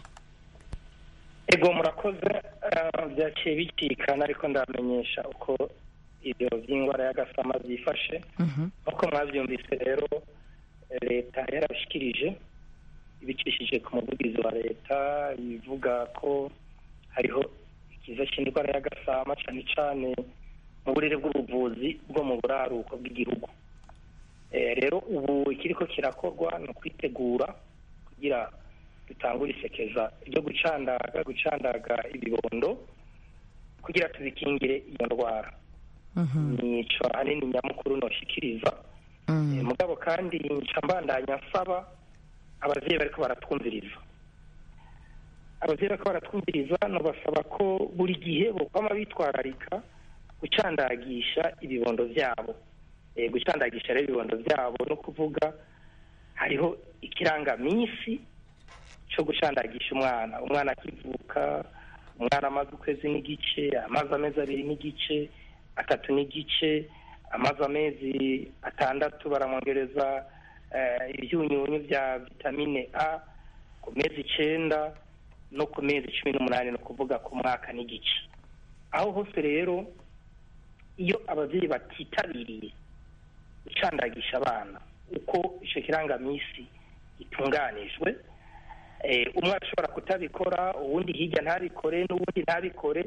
ego murakoze eh, byaciye bicikana ariko ndamenyesha uko ibyo by'indwara y'agasama byifashe Mhm. nk'uko mwabyumvise rero eh, leta yarabishikirije ibicishije ku muvugizi wa leta ivuga ko hariho ikiza cy'indwara y'agasama cyane cyane mu burere bw'ubuvuzi bwo mu buraruko bw'igihugu Eh, rero ubu ikiriko kirakorwa ni ukwitegura kugira dutangure isekeza ryo gucandaga gucandaga ibibondo kugira tubikingire iyo ndwara Mhm. nico ahanini nyamukuru noshikiriza Mm. Eh, mugabo kandi nca mbandanya nsaba abavyeyi bariko baratwumviriza abavyeyi bariko baratwumviriza nobasaba ko buri gihe bokwama bitwararika gucandagisha ibibondo vyabo Eh, gucandagisha rero ibibondo vyabo no kuvuga hariho ikirangamisi co gucandagisha umwana umwana akivuka umwana amaze ukwezi n'igice amaze amezi abiri n'igice atatu n'igice amaze amezi atandatu baramwongereza eh, ibyunyunyu bya vitamine a ku mezi icenda no ku mezi cumi n'umunani ni ukuvuga ku mwaka n'igice aho hose rero iyo ababyeyi batitabiriye gucandagisha abana uko icyo kirangamisi gitunganijwe eh, umwe ashobora kutabikora uwundi hirya ntabikore n'uwundi ntabikore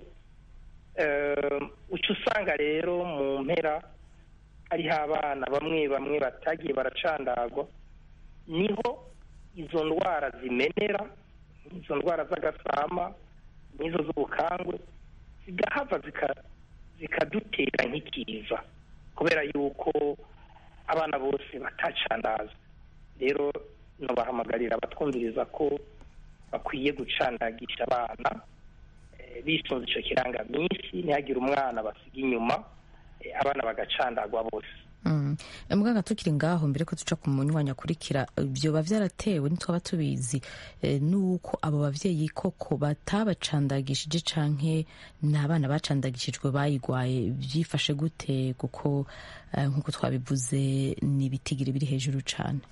eh, uca usanga rero mu mpera hariho abana bamwe bamwe batagiye baracandagwa niho izo ndwara zimenera izo ndwara z'agasama n'izo z'ubukangwe zigahava zika- zikadutera nk'ikiza kubera yuko abana bose batacandazwa rero nobahamagarira abatwumviriza ko bakwiye gucandagisha abana eh, bisunze ico kirangaminsi ntihagire umwana basiga inyuma eh, abana bagacandagwa bose Mm. muganga tukiri ngaho mbere ko duca ku munywanyi akurikira byoba byaratewe ntitwaba tubizi eh, nuko abo bavyeyi koko batabacandagishije canke ni abana bacandagishijwe bayigwaye byifashe gute kuko eh, nk'uko twabivuze ni ibitigiri biri hejuru cane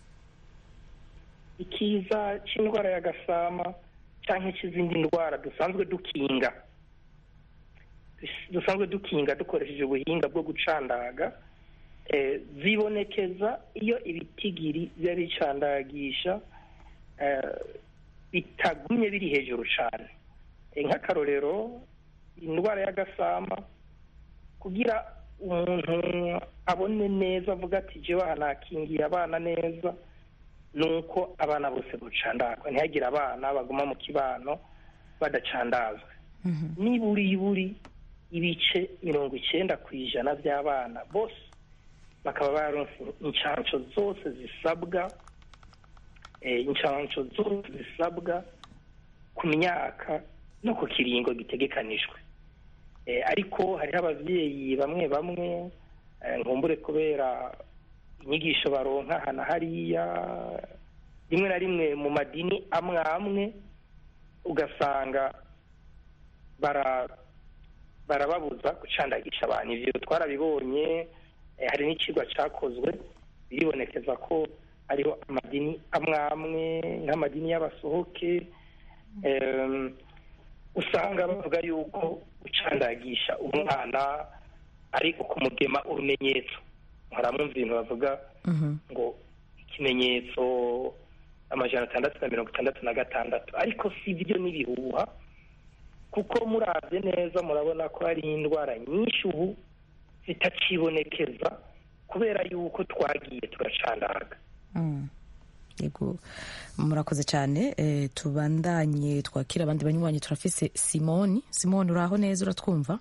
ikiza cy'indwara y'agasama cyangwa cy'izindi ndwara dusanzwe dukinga Dus- dusanzwe dukinga dukoresheje ubuhinga bwo gucandaga eh, zibonekeza iyo ibitigiri biba bicandagisha eh, bitagumye biri hejuru cyane Eh, nk'akarorero indwara y'agasama kugira umuntu abone neza avuga ati jewe aha nakingiye abana neza nuko abana bose bocandagwa ntihagire abana baguma mu kibano badacandazwe niburi buri ibice mirongo icyenda ku ijana by'abana bose bakaba baronse inshansho zose zisabwa eh, inshansho zose zisabwa ku myaka no ku kiringo gitegekanijwe Eh, ariko hariho ababyeyi bamwe bamwe eh, nkumbure kubera inyigisho baronka aha na hariya rimwe na rimwe mu madini amwe amwe ugasanga bara barababuza gucandagisha abantu ivyo twarabibonye eh, hari n'icigwa cakozwe biribonekeza ko hariho amadini amwe amwe nk'amadini y'abasohoke em, usanga bavuga yuko gucandagisha umwana ari ukumugema urumenyetso haramwumva ibintu bavuga ngo ikimenyetso amajana atandatu na mirongo itandatu na gatandatu ariko si byo n'ibihuha kuko murabye neza murabona ko hari indwara nyinshi ubu zitakibonekeza kubera yuko twagiye turacandaga Mm. yego murakoze cyane eh, tubandanye twakira abandi banywanyi turafise simoni simoni uraho neza uratwumva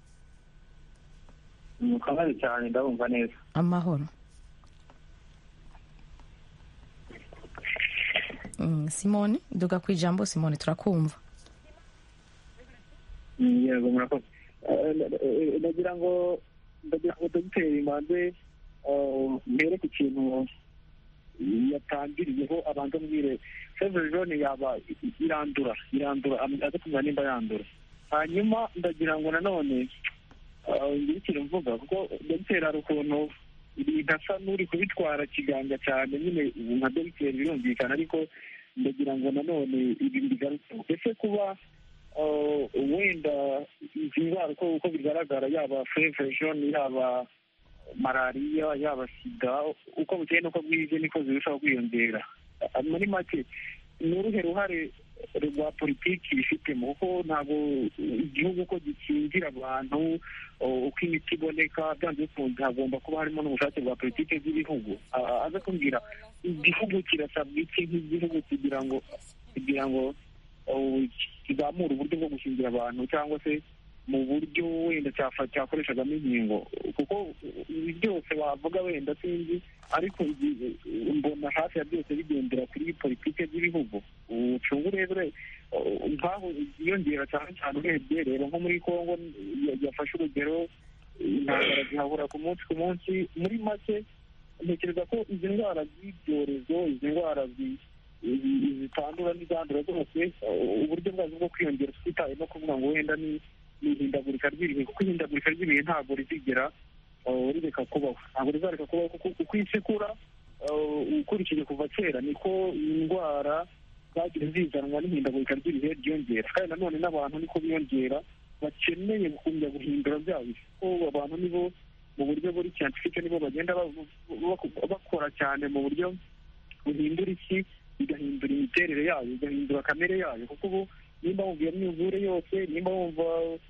mukabazi cyane ndabumva neza amahoro Mm, simoni duga ku ijambo simoni turakumva Mm, yego murakoze Eh, eh, ndagira ngo ndagira ngo dogiteri manze eh, mbere ku kintu yatangiriyeho abanza mbwire fevre jone yaba i- irandura irandura am- aze kumenya nimba yandura hanyuma ndagira ngo nanone eh, ngire ikintu mvuga kuko dogiteri hari ukuntu ibintu asa n'uri kubitwara kiganza cyane nyine nka dogiteri birumvikana ariko ndagira ngo nanone ibi bigarutseho ese kuba uh, wenda izi ndwara uko uko bigaragara yaba feverishon yaba malariya yaba sida uko bukeye n'uko bwije niko zirushaho kwiyongera Uh, muri make ni uruhe ruhare rwa politiki bifitemo kuko ntabwo igihugu uko gikingira abantu uh, uko imiti iboneka byanze bikunze hagomba kuba harimo n'ubushake bwa politiki z'ibihugu Uh, aze kumbwira igihugu kirasabwa iki nk'igihugu kugira ngo kugira ngo uh, kizamura uburyo bwo gukingira abantu cyangwa se mu buryo wenda cyafa- cyakoreshagamo inkingo kuko ibi byose wavuga wenda sinzi ariko ibi- mbona hafi ya byose bigendera kuri politiki z'ibihugu ucunga urebere uh, nk'aho ziyongera cyane cyane urebye reba nko muri kongo ya- yafashe urugero intambara zihabura ku munsi ku munsi muri make ntekereza ko izi ndwara z'ibyorezo izi ndwara zi- zi- zitandura n'izandura zose uh, uburyo bwazo bwo kwiyongera twitaye no kuvuga ngo wenda ni ni ihindagurika ry'ibihe kuko ihindagurika ry'ibihe ntabwo rizigera uh, rireka kubaho ntabwo rizareka kubaho kuko uko isi ikura uh, ukurikije kuva kera niko indwara zagiye zizanwa n'ihindagurika ry'ibihe ryiyongera kandi nanone n'abantu niko biyongera bakeneye gukumya guhindura bya bihe kuko abantu nibo mu buryo buri scientifique nibo bagenda ba- ba- bakora cyane mu buryo buhindura isi bigahindura imiterere yayo bigahindura kamere yayo kuko ubu nimba wumva iyo myuzure yose nimba wumva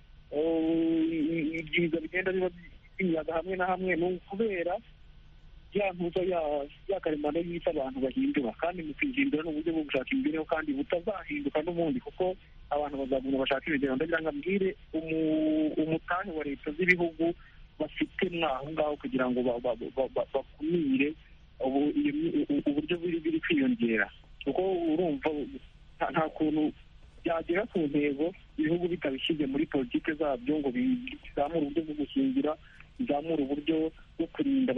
uh, ibyiza bigenda biba byimiyaga hamwe na hamwe ni ukubera ya ntuza ya- ya karemano y'isi abantu bahindura kandi mu kwihindura ni uburyo bwo gushaka imibereho kandi butazahinduka n'ubundi kuko abantu bazagumya bashaka ibigero ndagira ngo ambwire umu- umutahe wa leta z'ibihugu bafite mwaho ngaho kugira ngo ba- ba- ba- ba- bakumire ubu- iyo mi- u- uburyo biri biri kwiyongera kuko urumva nta- nta kuntu byagera ku ntego ibihugu bitabishyize muri politiki zabyo ngo bizamure uburyo bwo gukingira bizamure uburyo bwo kurinda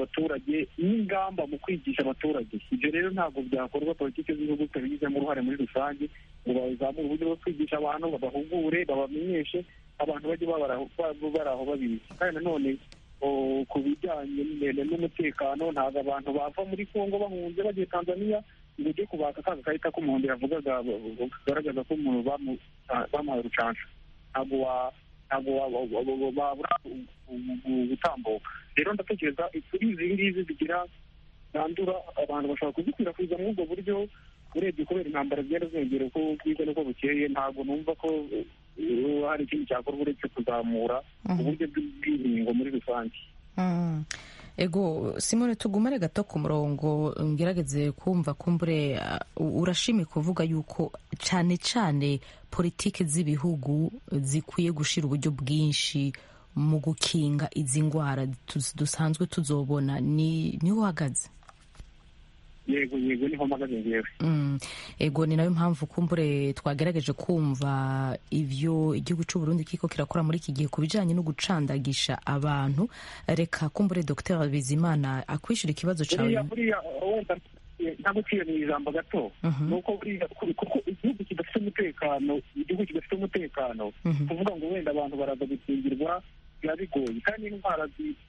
ingamba mu kwigisha abaturage ibyo rero ntabwo byakorwa politiki z'igihugu zitabigizemo uruhare muri rusange ngo bazamure uburyo bwo kwigisha abantu babahugure babamenyeshe abantu bajye bari aho babizi kandi nanone ku bijyanye n'umutekano ntabwo abantu bava muri kongo bahunze bagiye tanzania ngo ujye kubaka ka gakarita k'umuhondo yavugaga kagaragaza ko umuntu bamuhaye urucansha ntabwo ntabwo babura gutambuka rero ndatekereza kuri izi ngizi zigira zandura abantu bashobora kuzikwirakwiza muri ubwo buryo urebye kubera intambara zigenda ziyongera uko bwiza n'uko bukeye ntabwo numva ko hari ikindi cyakorwa uretse kuzamura uburyo bw'inkingo muri rusange ego simone tugumane gato ku murongo ngerageze kumva kumbure urashimye kuvuga yuko cyane cyane politiki z'ibihugu zikwiye gushyira uburyo bwinshi mu gukinga izi ndwara dusanzwe tuzobona niho uhagaze yego yego niho mpagaze ngewe ego ni nayo mpamvu kumbure twagerageje kumva ibyo igihugu cy'u Burundi kiko kirakora muri iki gihe ku bijyanye no gucandagisha abantu reka kumbure dr bizimana akwishyura ikibazo cyawe ntabwo uciye mu ijambo gato ni uko kuko igihugu kidafite umutekano igihugu kidafite umutekano kuvuga ngo wenda abantu baraza gukingirwa biba bigoye kandi indwara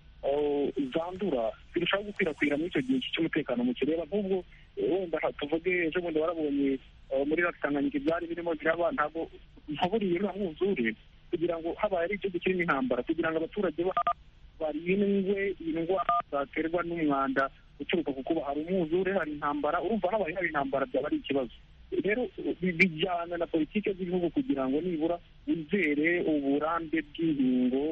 zandura zirushaho gukwirakwira muri icyo gihe cy'umutekano mu kireba nk'ubwo wenda tuvuge ejo bundi warabonye muri tanganyika ibyari birimo biraba ntabwo nkaburiye nta mwuzure kugira ngo habaye ari igihugu kirimo intambara kugira ngo abaturage barindwe indwara zaterwa n'umwanda uturuka ku kuba hari umwuzure hari intambara urumva habaye hari intambara byaba ari ikibazo rero bijyana na politiki z'igihugu kugira ngo nibura wizere uburambe bw'inkingo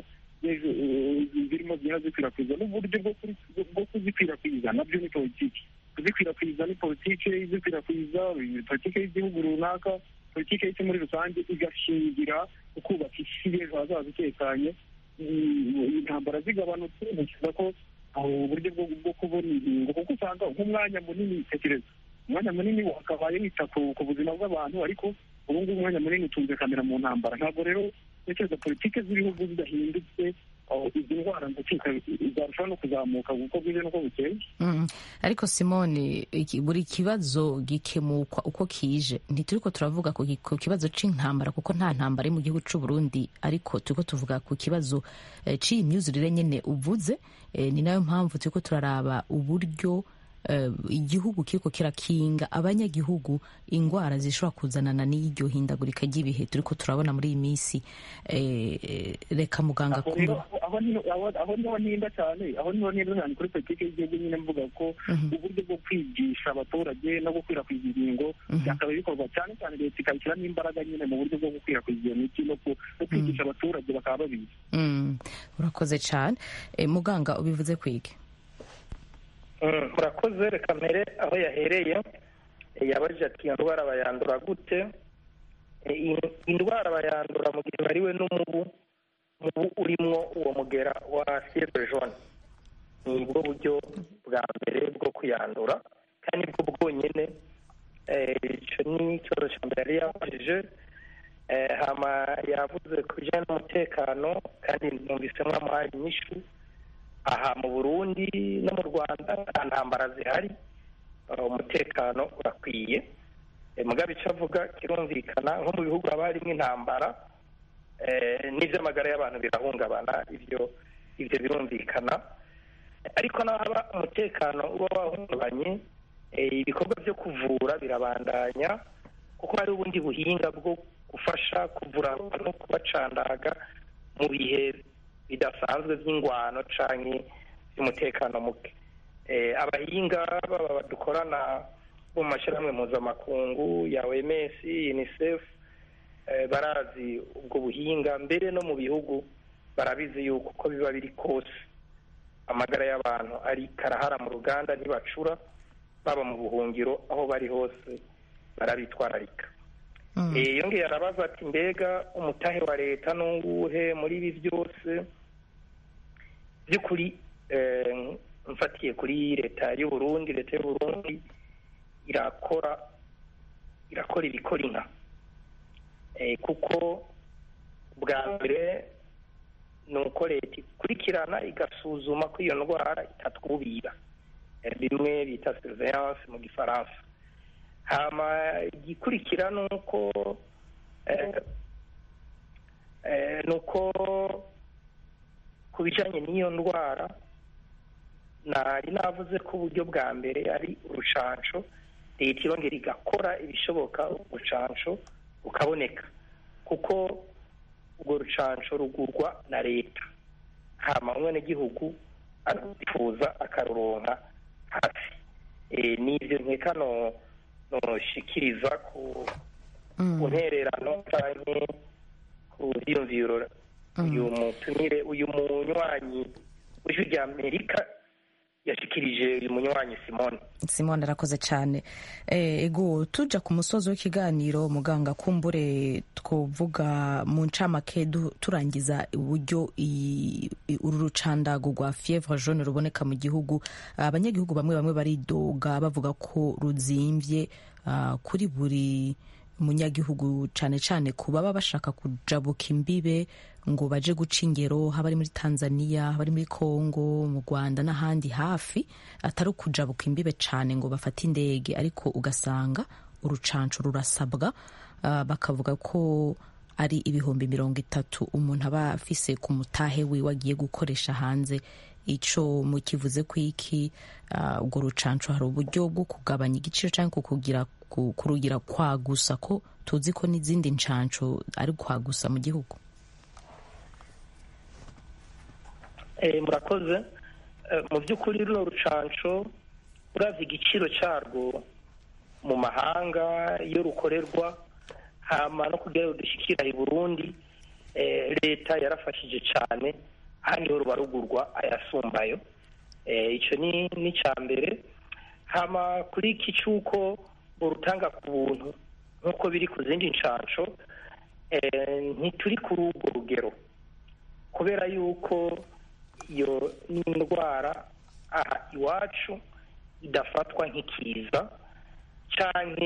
zirimo zigenda zikwirakwiza n'uburyo bwo kuzikwirakwiza nabyo ni politiki kuzikwirakwiza ni politiki izikwirakwiza politiki y'igihugu runaka politiki y'isi muri rusange igashingira ku kubaka isi y'ejo hazaza itekanye intambara zigabanutse ntekereza ko uburyo bwo kubona inkingo kuko usanga nk'umwanya munini tekereza umwanya munini wakabaye wita ku buzima bw'abantu ariko ubu ngubu umwanya munini utunze kamera mu ntambara ntabwo rero ntekereza politiki z'ibihugu zidahindutse izi ndwara zarushaho no kuzamuka kuko bwije n'uko bukeye ariko simone buri kibazo gikemukwa uko kije ntituri ko turavuga ku kibazo cy'intambara kuko nta ntambara iri mu gihugu cy'u Burundi ariko turi ko tuvuga ku kibazo cy'iyi myuzurire nyine uvuze ni nayo mpamvu turi ko turaraba uburyo igihugu kiriko kirakinga abanyagihugu indwara zishobora kuzanana n'iryo hindagurika ry'ibihe turi ko turabona muri iyi minsi reka muganga kumva aho niho ntinda cyane aho niho ntinda cyane kuri politiki y'igihugu nyine mvuga ko uburyo bwo kwigisha abaturage no gukwirakwiza inkingo byakabaye bikorwa cyane cyane leta ikabishyiramo imbaraga nyine mu buryo bwo gukwirakwiza iyo miti no kwigisha abaturage bakaba babizi urakoze cyane muganga ubivuze kwige murakoze reka mbere aho yahereye yabajije ati iyo ndwara bayandura gute indwara bayandura mu gihe bariwe n'umubu mubu urimo uwo mugera wa fievre jaune ni bwo buryo bwa mbere bwo kuyandura kandi bwo bwonyine icyo ni ikibazo cya mbere yari yabajije hama yavuze ku bijyanye n'umutekano kandi numvisemo amuhaye inyishu aha mu burundi no mu rwanda nta ntambara zihari umutekano urakwiye mugabe icyo avuga kirumvikana nko mu bihugu haba harimo intambara n'iby'amagara y'abantu birahungabana ibyo ibyo birumvikana ariko naho haba umutekano uba wahungabanye ibikorwa byo kuvura birabandanya kuko hari ubundi buhinga bwo gufasha kuvura abantu kubacandaga mu bihe bidasanzwe by'ingwano cyangwa by'umutekano muke abahinga baba dukorana bo mu mashyirahamwe mpuzamakungu ya oms unicef barazi ubwo buhinga mbere no mu bihugu barabizi yuko uko biba biri kose amagara y'abantu ari karahara mu ruganda ntibacura baba mu buhungiro aho bari hose barabitwararika yongeye arabaza ati mbega umutahe wa leta n'uwuhe muri ibi byose by'ukuri mfatiye kuri leta y'u Burundi leta y'u Burundi irakora irakora ibikora inka kuko bwa mbere ni uko leta ikurikirana igasuzuma ko iyo ndwara itatwubira bimwe bita surveillance mu gifaransa hama igikurikira ni uko ni uko ku bijyanye n'iyo ndwara nari navuze ko uburyo bwa mbere ari urucanco leta irongera igakora ibishoboka urucanco rukaboneka kuko urwo rucanco rugurwa na leta hama umwenegihugu arwifuza akaruronka hafi n'ibyo nkeka noshikiriza ku ntererano canke ku vyiyumviro uyu mutumire uyu munywanyi w'ijwi rya amerika yashikirije uyu munywanyi simone simone arakoze cyane ego tuja ku musozi w'ikiganiro muganga kumbure twovuga mu ncamake turangiza uburyo uru rucandago rwa fievre jaune ruboneka mu gihugu abanyagihugu bamwe bamwe baridoga bavuga ko ruzimvye kuri buri munyagihugu cyane cyane ku baba bashaka kujabuka imbibe ngo baje guca ingero haba ari muri tanzania haba ari muri congo mu rwanda n'ahandi hafi atari ukujabuka imbibe cyane ngo bafate indege ariko ugasanga urucanco rurasabwa uh, bakavuga ko ari ibihumbi mirongo itatu umuntu aba afise ku mutahe wiwe agiye gukoresha hanze ico mukivuze ko iki urwo uh, rucanco hari uburyo bwo kugabanya igiciro cyangwa kukugira kurugira kwagusa ko tuzi ko n'izindi ncanco ari kwagusa mu gihugu murakoze mu by'ukuri runo rucanco uravye igiciro cyarwo mu mahanga iyo rukorerwa hama no kugira ngo dushikira i burundi leta yarafashije cyane hano niho ruba rugurwa ayasumbayo icyo ni icya mbere hama kuri iki cy'uko urutanga ku buntu nk'uko biri ku zindi nshansho ntituri kuri urwo rugero kubera yuko iyo n'indwara aha iwacu idafatwa nk'ikiza cyane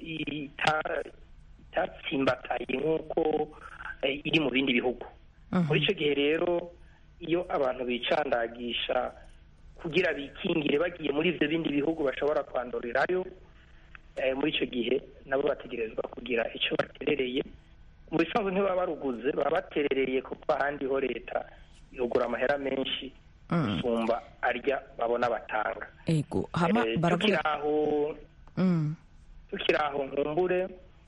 itatsimbataye nk'uko iri mu bindi bihugu muri icyo gihe rero iyo abantu bicandagisha kugira bikingire bagiye muri ibyo bindi bihugu bashobora kwandurirayo muri icyo gihe nabo bategerezwa kugira icyo baterereye mu bisanzwe ntibaba baruguze baba baterereye kuko ahandi ho leta ihugura amahera menshi gusumba arya babona batanga tukiri aho tukiri aho nkumbure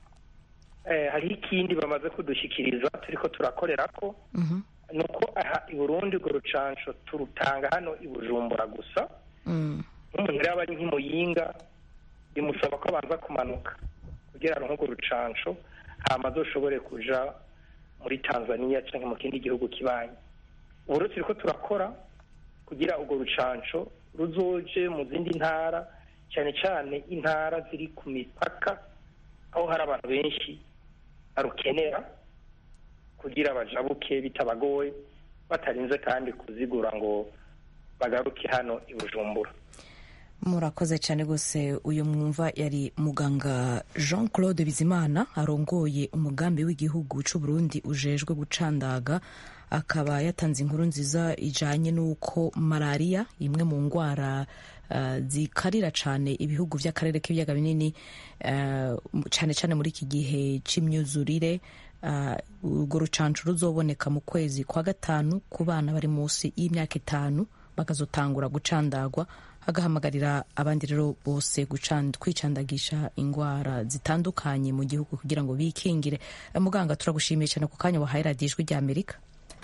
hariho ikindi bamaze kudushyikiriza turi ko turakorera ko ni uko aha i burundi urwo rucanco turutanga hano i bujumbura gusa nk'umuntu rero aba ari nk'imuyinga bimusaba ko abanza kumanuka kugira ngo nk'urwo rucanco hama azoshobore kuja muri tanzania cyangwa mu kindi gihugu kibanyi ubu rero turi ko turakora kugira urwo rucanco ruzoje mu zindi ntara cyane cyane intara ziri ku mipaka aho hari abantu benshi barukenera kugira bajabuke bitabagoye batarinze kandi kuzigura ngo bagaruke hano i bujumbura murakoze cyane rwose uyu mwumva yari muganga jean claude bizimana arongoye umugambi w'igihugu cy'u Burundi ujejwe gucandaga akaba yatanze inkuru nziza ijanye n'uko malariya imwe mu ndwara uh, zikarira cyane ibihugu by'akarere k'ibiyaga binini uh, cyane cyane muri iki gihe c'imyuzurire urwo uh, rucancu ruzoboneka mu kwezi kwa gatanu ku bana bari munsi y'imyaka itanu bakazotangura gucandagwa agahamagarira abandi rero bose kwicandagisha indwara zitandukanye mu gihugu kugira ngo bikingire muganga turagushimiye cyane ku kanya wahaye radiyo ijwi rya amerika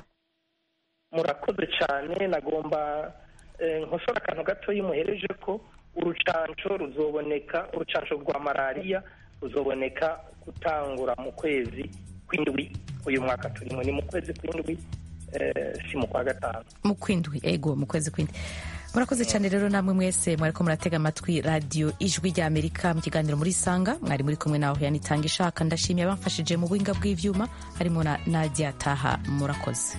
murakoze cyane nagomba nkosora akantu gatoya muhereje ko urucanco ruzoboneka urucanco rwa malariya ruzoboneka gutangura mu kwezi kw'indwi uyu mwaka turimo ni mu kwezi kw'indwi si mu kwa gatanu mu kw'indwi ego mu kwezi kw'indwi murakoze cyane rero namwe mwese mwariko muratega amatwi radiyo ijwi rya amerika mu kiganiro muri sanga mwari muri kumwe nawe yanitanga ishaka ndashimiye abamfashije mu buhinga bw'ivyuma harimo na nadia taha murakoze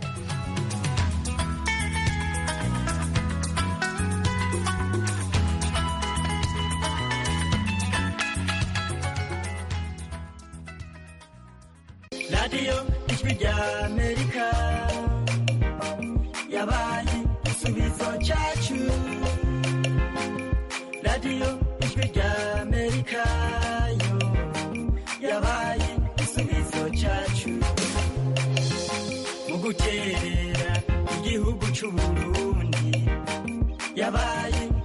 radiyo ijwi rya amerika yabaye igisubizo cyacu radiyo ijwi rya amerika yo yabaye igisubizo cyacu mu guterera igihugu cy'uburundi yabaye